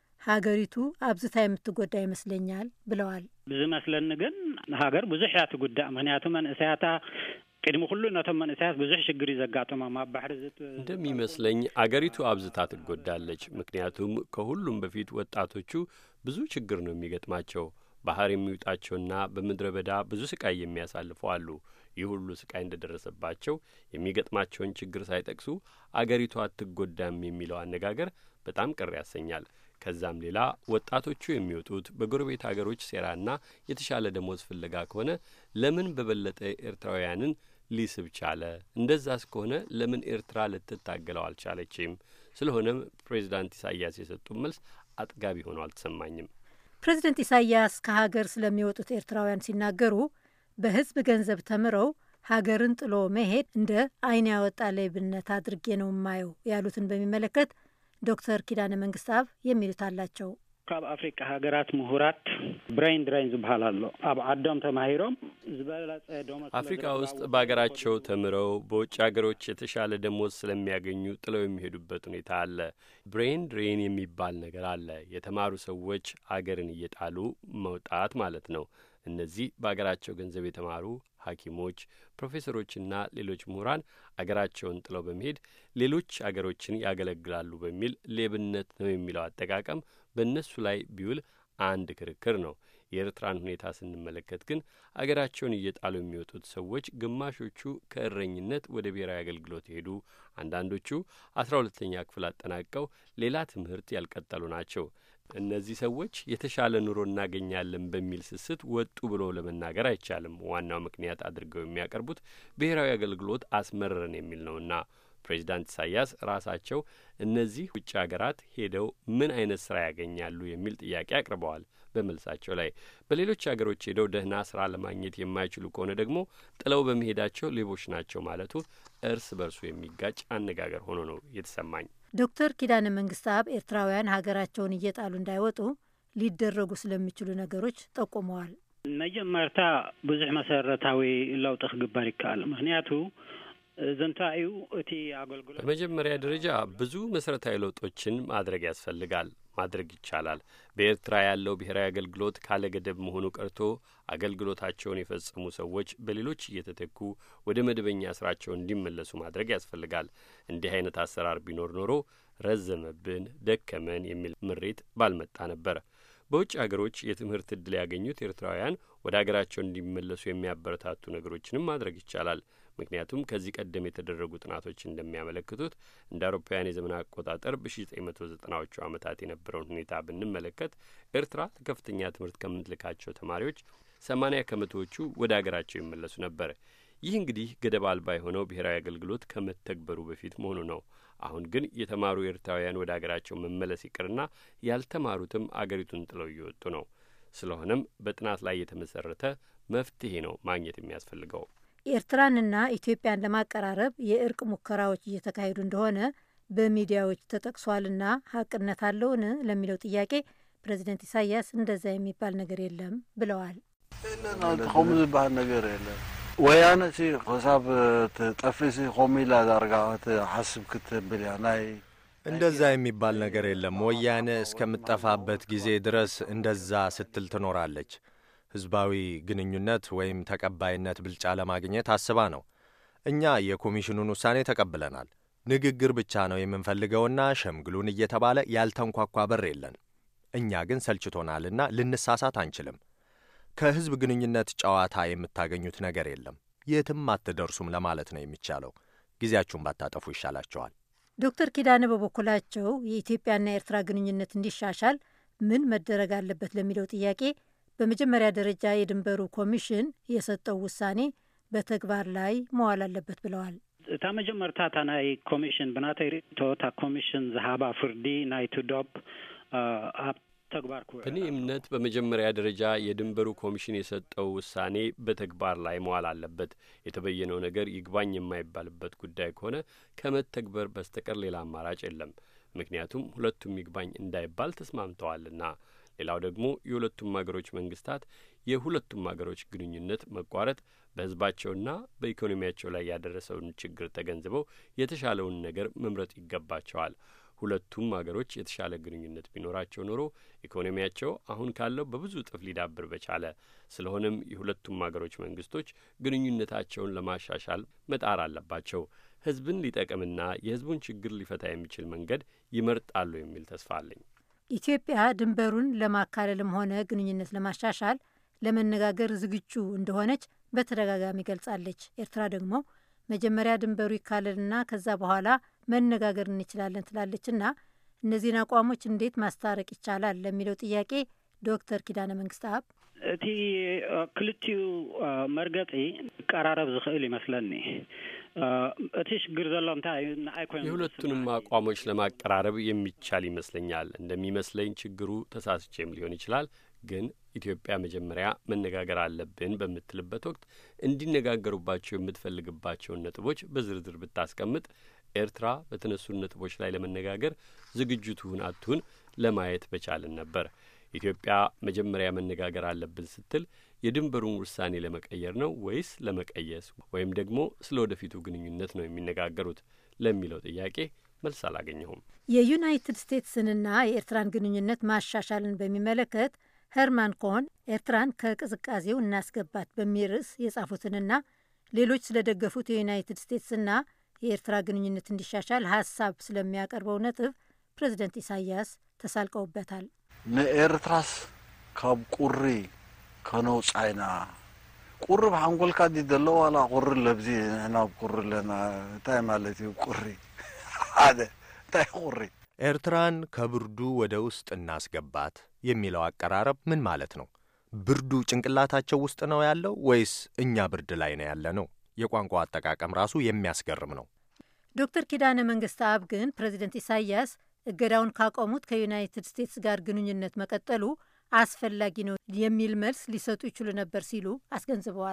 ሀገሪቱ አብዝታ የምትጎዳ ይመስለኛል ብለዋል። ብዝመስለኒ ግን ሃገር ብዙሕ እያ ትጉዳእ ምክንያቱ መንእሰያታ ቅድሚ ኩሉ ነቶም መንእሰያት ብዙሕ ሽግር እዩ ዘጋጥሞም ኣብ ባሕሪ እንደሚመስለኝ አገሪቱ አብዝታ ትጎዳለች። ምክንያቱም ከሁሉም በፊት ወጣቶቹ ብዙ ችግር ነው የሚገጥማቸው። ባህር የሚውጣቸውና በምድረ በዳ ብዙ ስቃይ የሚያሳልፉ አሉ። ይህ ሁሉ ስቃይ እንደደረሰባቸው የሚገጥማቸውን ችግር ሳይጠቅሱ አገሪቱ አትጎዳም የሚለው አነጋገር በጣም ቅር ያሰኛል። ከዛም ሌላ ወጣቶቹ የሚወጡት በጎረቤት አገሮች ሴራና የተሻለ ደሞዝ ፍለጋ ከሆነ ለምን በበለጠ ኤርትራውያንን ሊስብ ቻለ? እንደዛ እስከሆነ ለምን ኤርትራ ልትታገለው አልቻለችም? ስለሆነም ፕሬዚዳንት ኢሳያስ የሰጡት መልስ አጥጋቢ ሆኖ አልተሰማኝም። ፕሬዚደንት ኢሳያስ ከሀገር ስለሚወጡት ኤርትራውያን ሲናገሩ በሕዝብ ገንዘብ ተምረው ሀገርን ጥሎ መሄድ እንደ ዓይን ያወጣ ሌብነት አድርጌ ነው የማየው ያሉትን በሚመለከት ዶክተር ኪዳነ መንግስት አብ የሚሉት አላቸው። ካብ አፍሪቃ ሃገራት ምሁራት ብሬን ድሬን ዝበሃል ኣሎ ኣብ ዓዶም ተማሂሮም ዝበለጸ ደሞዝ አፍሪካ ውስጥ በሀገራቸው ተምረው በውጭ ሀገሮች የተሻለ ደሞዝ ስለሚያገኙ ጥለው የሚሄዱበት ሁኔታ አለ። ብሬን ድሬን የሚባል ነገር አለ። የተማሩ ሰዎች አገርን እየጣሉ መውጣት ማለት ነው። እነዚህ በሀገራቸው ገንዘብ የተማሩ ሐኪሞች፣ ፕሮፌሰሮችና ሌሎች ምሁራን አገራቸውን ጥለው በመሄድ ሌሎች አገሮችን ያገለግላሉ በሚል ሌብነት ነው የሚለው አጠቃቀም በእነሱ ላይ ቢውል አንድ ክርክር ነው። የኤርትራን ሁኔታ ስንመለከት ግን አገራቸውን እየጣሉ የሚወጡት ሰዎች ግማሾቹ ከእረኝነት ወደ ብሔራዊ አገልግሎት የሄዱ፣ አንዳንዶቹ አስራ ሁለተኛ ክፍል አጠናቀው ሌላ ትምህርት ያልቀጠሉ ናቸው። እነዚህ ሰዎች የተሻለ ኑሮ እናገኛለን በሚል ስስት ወጡ ብሎ ለመናገር አይቻልም። ዋናው ምክንያት አድርገው የሚያቀርቡት ብሔራዊ አገልግሎት አስመረረን የሚል ነውና ፕሬዚዳንት ኢሳያስ ራሳቸው እነዚህ ውጭ ሀገራት ሄደው ምን አይነት ስራ ያገኛሉ የሚል ጥያቄ አቅርበዋል። በመልሳቸው ላይ በሌሎች ሀገሮች ሄደው ደህና ስራ ለማግኘት የማይችሉ ከሆነ ደግሞ ጥለው በመሄዳቸው ሌቦች ናቸው ማለቱ እርስ በርሱ የሚጋጭ አነጋገር ሆኖ ነው የተሰማኝ። ዶክተር ኪዳነ መንግስት አብ ኤርትራውያን ሀገራቸውን እየጣሉ እንዳይወጡ ሊደረጉ ስለሚችሉ ነገሮች ጠቁመዋል። መጀመርታ ብዙሕ መሰረታዊ ለውጢ ክግበር ይከኣል ምክንያቱ ዘንታዩ እቲ አገልግሎት በመጀመሪያ ደረጃ ብዙ መሰረታዊ ለውጦችን ማድረግ ያስፈልጋል። ማድረግ ይቻላል። በኤርትራ ያለው ብሔራዊ አገልግሎት ካለ ገደብ መሆኑ ቀርቶ አገልግሎታቸውን የፈጸሙ ሰዎች በሌሎች እየተተኩ ወደ መደበኛ ስራቸው እንዲመለሱ ማድረግ ያስፈልጋል። እንዲህ አይነት አሰራር ቢኖር ኖሮ ረዘመብን፣ ደከመን የሚል ምሬት ባልመጣ ነበር። በውጭ አገሮች የትምህርት ዕድል ያገኙት ኤርትራውያን ወደ አገራቸው እንዲመለሱ የሚያበረታቱ ነገሮችንም ማድረግ ይቻላል። ምክንያቱም ከዚህ ቀደም የተደረጉ ጥናቶች እንደሚያመለክቱት እንደ አውሮፓውያን የዘመን አቆጣጠር በ1990ዎቹ ዓመታት የነበረውን ሁኔታ ብንመለከት ኤርትራ ለከፍተኛ ትምህርት ከምትልካቸው ተማሪዎች ሰማኒያ ከመቶዎቹ ወደ አገራቸው ይመለሱ ነበር። ይህ እንግዲህ ገደብ አልባ የሆነው ብሔራዊ አገልግሎት ከመተግበሩ በፊት መሆኑ ነው። አሁን ግን የተማሩ ኤርትራውያን ወደ አገራቸው መመለስ ይቅርና ያልተማሩትም አገሪቱን ጥለው እየወጡ ነው። ስለሆነም በጥናት ላይ የተመሰረተ መፍትሄ ነው ማግኘት የሚያስፈልገው። ኤርትራንና ኢትዮጵያን ለማቀራረብ የእርቅ ሙከራዎች እየተካሄዱ እንደሆነ በሚዲያዎች ተጠቅሷልና ሀቅነት አለውን ለሚለው ጥያቄ ፕሬዚደንት ኢሳያስ እንደዛ የሚባል ነገር የለም ብለዋል። ከምኡ ዝበሃል ነገር የለን ወያነ ሲ ክሳብ ጠፍሪ ሲ ከምኡ ኢላ ዳርጋ ሓስብ ክትብል እያ ናይ እንደዛ የሚባል ነገር የለም። ወያነ እስከምጠፋበት ጊዜ ድረስ እንደዛ ስትል ትኖራለች። ህዝባዊ ግንኙነት ወይም ተቀባይነት ብልጫ ለማግኘት አስባ ነው። እኛ የኮሚሽኑን ውሳኔ ተቀብለናል። ንግግር ብቻ ነው የምንፈልገውና ሸምግሉን እየተባለ ያልተንኳኳ በር የለን። እኛ ግን ሰልችቶናልና ልንሳሳት አንችልም። ከህዝብ ግንኙነት ጨዋታ የምታገኙት ነገር የለም። የትም አትደርሱም ለማለት ነው የሚቻለው። ጊዜያችሁን ባታጠፉ ይሻላቸዋል። ዶክተር ኪዳነ በበኩላቸው የኢትዮጵያና የኤርትራ ግንኙነት እንዲሻሻል ምን መደረግ አለበት ለሚለው ጥያቄ በመጀመሪያ ደረጃ የድንበሩ ኮሚሽን የሰጠው ውሳኔ በተግባር ላይ መዋል አለበት ብለዋል። እታ መጀመርታ እታ ናይ ኮሚሽን ብናተይ ርእቶ እታ ኮሚሽን ዝሃባ ፍርዲ ናይቲ ዶብ ኣብ ተግባር ክውዕል በእኔ እምነት በመጀመሪያ ደረጃ የድንበሩ ኮሚሽን የሰጠው ውሳኔ በተግባር ላይ መዋል አለበት። የተበየነው ነገር ይግባኝ የማይባልበት ጉዳይ ከሆነ ከመተግበር በስተቀር ሌላ አማራጭ የለም። ምክንያቱም ሁለቱም ይግባኝ እንዳይባል ተስማምተዋልና። ሌላው ደግሞ የሁለቱም አገሮች መንግስታት የሁለቱም አገሮች ግንኙነት መቋረጥ በሕዝባቸውና በኢኮኖሚያቸው ላይ ያደረሰውን ችግር ተገንዝበው የተሻለውን ነገር መምረጥ ይገባቸዋል። ሁለቱም አገሮች የተሻለ ግንኙነት ቢኖራቸው ኖሮ ኢኮኖሚያቸው አሁን ካለው በብዙ እጥፍ ሊዳብር በቻለ። ስለሆነም የሁለቱም አገሮች መንግስቶች ግንኙነታቸውን ለማሻሻል መጣር አለባቸው። ሕዝብን ሊጠቅምና የሕዝቡን ችግር ሊፈታ የሚችል መንገድ ይመርጣሉ የሚል ተስፋ አለኝ። ኢትዮጵያ ድንበሩን ለማካለልም ሆነ ግንኙነት ለማሻሻል ለመነጋገር ዝግጁ እንደሆነች በተደጋጋሚ ገልጻለች። ኤርትራ ደግሞ መጀመሪያ ድንበሩ ይካለልና ከዛ በኋላ መነጋገር እንችላለን ትላለችና እነዚህን አቋሞች እንዴት ማስታረቅ ይቻላል ለሚለው ጥያቄ ዶክተር ኪዳነ መንግስት አብ እቲ ክልቲኡ መርገፂ ቀራረብ ዝኽእል ይመስለኒ እቲ ሽግር ዘሎ እንታይ እዩ ንኣይ ኮይኑ የሁለቱንም አቋሞች ለማቀራረብ የሚቻል ይመስለኛል። እንደሚመስለኝ ችግሩ ተሳስቼም ሊሆን ይችላል። ግን ኢትዮጵያ መጀመሪያ መነጋገር አለብን በምትልበት ወቅት እንዲነጋገሩባቸው የምትፈልግባቸውን ነጥቦች በዝርዝር ብታስቀምጥ ኤርትራ በተነሱ ነጥቦች ላይ ለመነጋገር ዝግጁ ትሁን አትሁን ለማየት በቻልን ነበር። ኢትዮጵያ መጀመሪያ መነጋገር አለብን ስትል የድንበሩን ውሳኔ ለመቀየር ነው ወይስ ለመቀየስ ወይም ደግሞ ስለ ወደፊቱ ግንኙነት ነው የሚነጋገሩት ለሚለው ጥያቄ መልስ አላገኘሁም። የዩናይትድ ስቴትስንና የኤርትራን ግንኙነት ማሻሻልን በሚመለከት ሄርማን ኮሆን ኤርትራን ከቅዝቃዜው እናስገባት በሚል ርዕስ የጻፉትንና ሌሎች ስለደገፉት የዩናይትድ ስቴትስና የኤርትራ ግንኙነት እንዲሻሻል ሀሳብ ስለሚያቀርበው ነጥብ ፕሬዚደንት ኢሳያስ ተሳልቀውበታል። ንኤርትራስ ካብ ቁሪ ከነውፃይና ቁሪ ብሓንጎልካ ዲ ዘሎ ዋላ ቁሪ ለብዚ ንሕና ቁሪ ኣለና እንታይ ማለት እዩ ቁሪ ሓደ እንታይ ቁሪ ኤርትራን ከብርዱ ወደ ውስጥ እናስገባት የሚለው አቀራረብ ምን ማለት ነው? ብርዱ ጭንቅላታቸው ውስጥ ነው ያለው ወይስ እኛ ብርድ ላይ ነው ያለ ነው? የቋንቋ አጠቃቀም ራሱ የሚያስገርም ነው። ዶክተር ኪዳነ መንግስት አብ ግን ፕሬዚደንት ኢሳያስ እገዳውን ካቆሙት ከዩናይትድ ስቴትስ ጋር ግንኙነት መቀጠሉ አስፈላጊ ነው የሚል መልስ ሊሰጡ ይችሉ ነበር ሲሉ አስገንዝበዋል።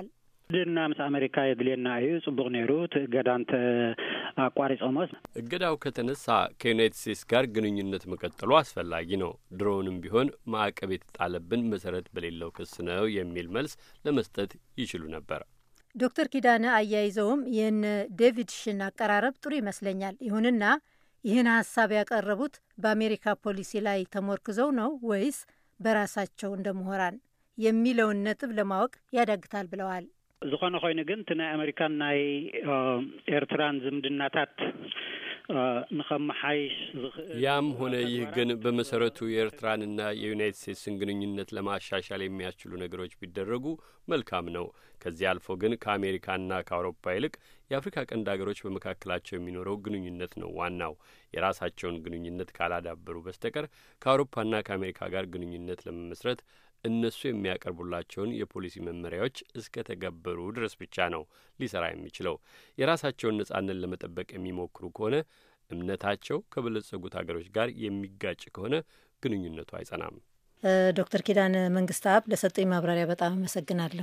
ድና ምስ አሜሪካ የድልየና እዩ ጽቡቅ ነይሩ እገዳ እንተ አቋሪጾሞስ እገዳው ከተነሳ ከዩናይትድ ስቴትስ ጋር ግንኙነት መቀጠሉ አስፈላጊ ነው። ድሮውንም ቢሆን ማዕቀብ የተጣለብን መሰረት በሌለው ክስ ነው የሚል መልስ ለመስጠት ይችሉ ነበር። ዶክተር ኪዳነ አያይዘውም የነ ዴቪድ ሽን አቀራረብ ጥሩ ይመስለኛል። ይሁንና ይህን ሀሳብ ያቀረቡት በአሜሪካ ፖሊሲ ላይ ተሞርክዘው ነው ወይስ በራሳቸው እንደ ምሁራን የሚለውን ነጥብ ለማወቅ ያዳግታል ብለዋል። ዝኾነ ኮይኑ ግን እቲ ናይ ኣሜሪካን ናይ ኤርትራን ዝምድናታት ንኸመሓይሽ ዝኽእል ያም ሆነ ይህ ግን በመሰረቱ የኤርትራንና የዩናይትድ ስቴትስን ግንኙነት ለማሻሻል የሚያስችሉ ነገሮች ቢደረጉ መልካም ነው። ከዚህ አልፎ ግን ከአሜሪካና ከአውሮፓ ይልቅ የአፍሪካ ቀንድ ሀገሮች በመካከላቸው የሚኖረው ግንኙነት ነው ዋናው። የራሳቸውን ግንኙነት ካላዳበሩ በስተቀር ከአውሮፓና ከአሜሪካ ጋር ግንኙነት ለመመስረት እነሱ የሚያቀርቡላቸውን የፖሊሲ መመሪያዎች እስከ ተገበሩ ድረስ ብቻ ነው ሊሰራ የሚችለው። የራሳቸውን ነጻነት ለመጠበቅ የሚሞክሩ ከሆነ እምነታቸው ከበለጸጉት ሀገሮች ጋር የሚጋጭ ከሆነ ግንኙነቱ አይጸናም። ዶክተር ኪዳነ መንግስት አብ ለሰጡኝ ማብራሪያ በጣም አመሰግናለሁ።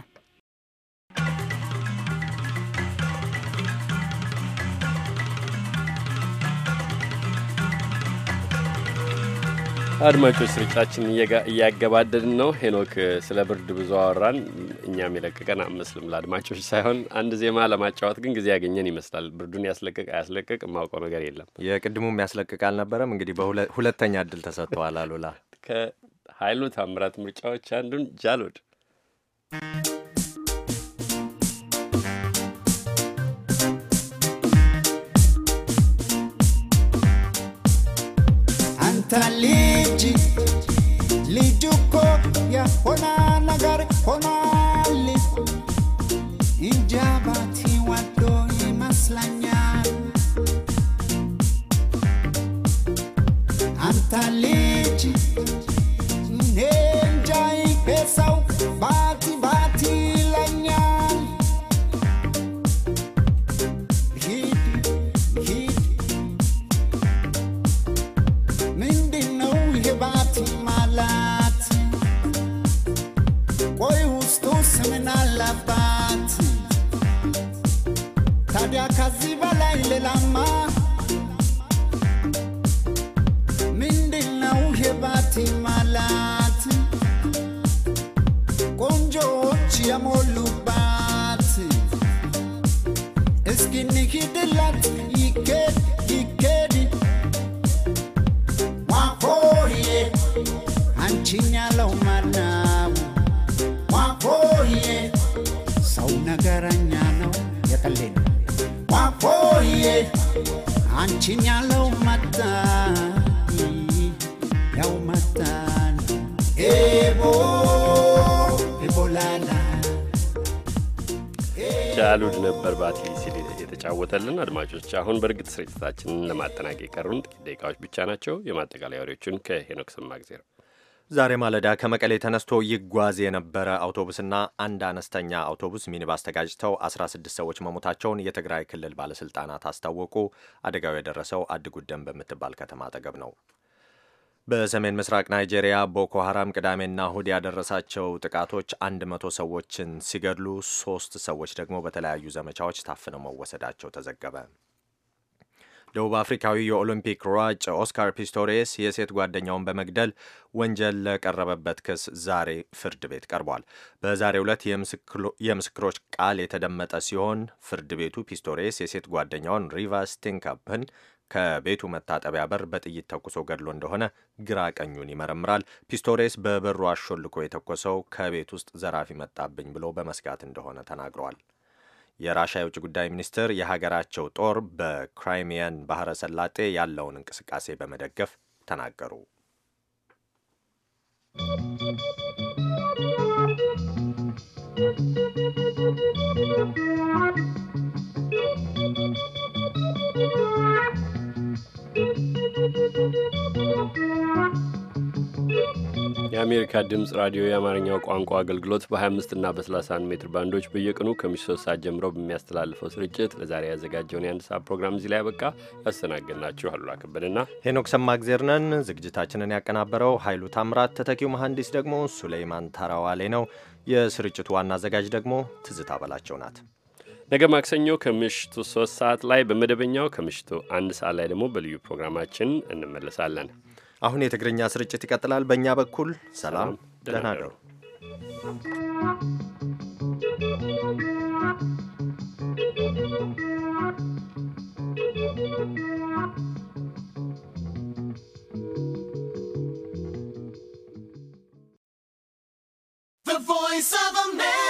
አድማጮች ስርጭታችን እያገባደድን ነው። ሄኖክ ስለ ብርድ ብዙ አወራን። እኛም የለቀቀን አመስልም ለአድማጮች ሳይሆን አንድ ዜማ ለማጫወት ግን ጊዜ ያገኘን ይመስላል። ብርዱን ያስለቅቅ አያስለቅቅ የማውቀው ነገር የለም። የቅድሙም ያስለቅቅ አልነበረም። እንግዲህ በሁለተኛ እድል ተሰጥተዋል። አሉላ ከሀይሉ ታምራት ምርጫዎች አንዱን ጃሎድ አንተ ልጅ ልጅ እኮ የሆነ ነገር ሆኗል። እንጃ ባቲ ወዶ ይመስለኛል። አንተ ልጅ እኔ እንጃ ይፔሰው ባቲ ባቲ ይለኛል። ሂድ ሂድ ምንድነው ይሄ ባቲ ማለት? ቆይ ውስጡስ ምን አለባት? ታዲያ ከዚህ በላይ ሌላማ ምንድነው ይሄ ባቲ ማለት? ቆንጆዎች የሞሉባት እስኪ እንሂድላት ይኬድ ይኬድ ዋሆዬ አንቺን ያለው ማናው ዋሆዬ ሰው ነገረኛ ነው የቀሌ ነው ዋሆዬ አንቺን ያለው መጣ ያው መጣን ኤቦ ኤቦላላ ጃሉድ ነበር ባቲ ሲል የተጫወተልን። አድማጮች አሁን በእርግጥ ስርጭታችንን ለማጠናቀቅ የቀሩን ጥቂት ደቂቃዎች ብቻ ናቸው። የማጠቃለያ ወሬዎቹን ከሄኖክ ሰማግዜር ዛሬ ማለዳ ከመቀሌ ተነስቶ ይጓዝ የነበረ አውቶቡስና አንድ አነስተኛ አውቶቡስ ሚኒባስ ተጋጭተው 16 ሰዎች መሞታቸውን የትግራይ ክልል ባለስልጣናት አስታወቁ። አደጋው የደረሰው አድጉደም በምትባል ከተማ አጠገብ ነው። በሰሜን ምስራቅ ናይጄሪያ ቦኮ ሀራም ቅዳሜና እሁድ ያደረሳቸው ጥቃቶች አንድ መቶ ሰዎችን ሲገድሉ ሶስት ሰዎች ደግሞ በተለያዩ ዘመቻዎች ታፍነው መወሰዳቸው ተዘገበ። ደቡብ አፍሪካዊ የኦሎምፒክ ሯጭ ኦስካር ፒስቶሬስ የሴት ጓደኛውን በመግደል ወንጀል ለቀረበበት ክስ ዛሬ ፍርድ ቤት ቀርቧል። በዛሬው ዕለት የምስክሮች ቃል የተደመጠ ሲሆን ፍርድ ቤቱ ፒስቶሬስ የሴት ጓደኛውን ሪቫ ስቲንካፕን ከቤቱ መታጠቢያ በር በጥይት ተኩሶ ገድሎ እንደሆነ ግራ ቀኙን ይመረምራል። ፒስቶሬስ በበሩ አሾልኮ የተኮሰው ከቤት ውስጥ ዘራፊ መጣብኝ ብሎ በመስጋት እንደሆነ ተናግረዋል። የራሻ የውጭ ጉዳይ ሚኒስትር የሀገራቸው ጦር በክራይሚያን ባህረ ሰላጤ ያለውን እንቅስቃሴ በመደገፍ ተናገሩ። የአሜሪካ ድምፅ ራዲዮ የአማርኛው ቋንቋ አገልግሎት በ25 እና በ31 ሜትር ባንዶች በየቀኑ ከምሽቱ ሶስት ሰዓት ጀምሮ በሚያስተላልፈው ስርጭት ለዛሬ ያዘጋጀውን የአንድ ሰዓት ፕሮግራም እዚህ ላይ ያበቃ። ያስተናገድናችሁ አሉላ ከበድና ሄኖክ ሰማእግዜር ነን። ዝግጅታችንን ያቀናበረው ኃይሉ ታምራት፣ ተተኪው መሐንዲስ ደግሞ ሱሌይማን ታራዋሌ ነው። የስርጭቱ ዋና አዘጋጅ ደግሞ ትዝታ በላቸው ናት። ነገ ማክሰኞ ከምሽቱ ሶስት ሰዓት ላይ በመደበኛው ከምሽቱ አንድ ሰዓት ላይ ደግሞ በልዩ ፕሮግራማችን እንመለሳለን። አሁን የትግርኛ ስርጭት ይቀጥላል። በእኛ በኩል ሰላም፣ ደህና ደሩ። The voice of America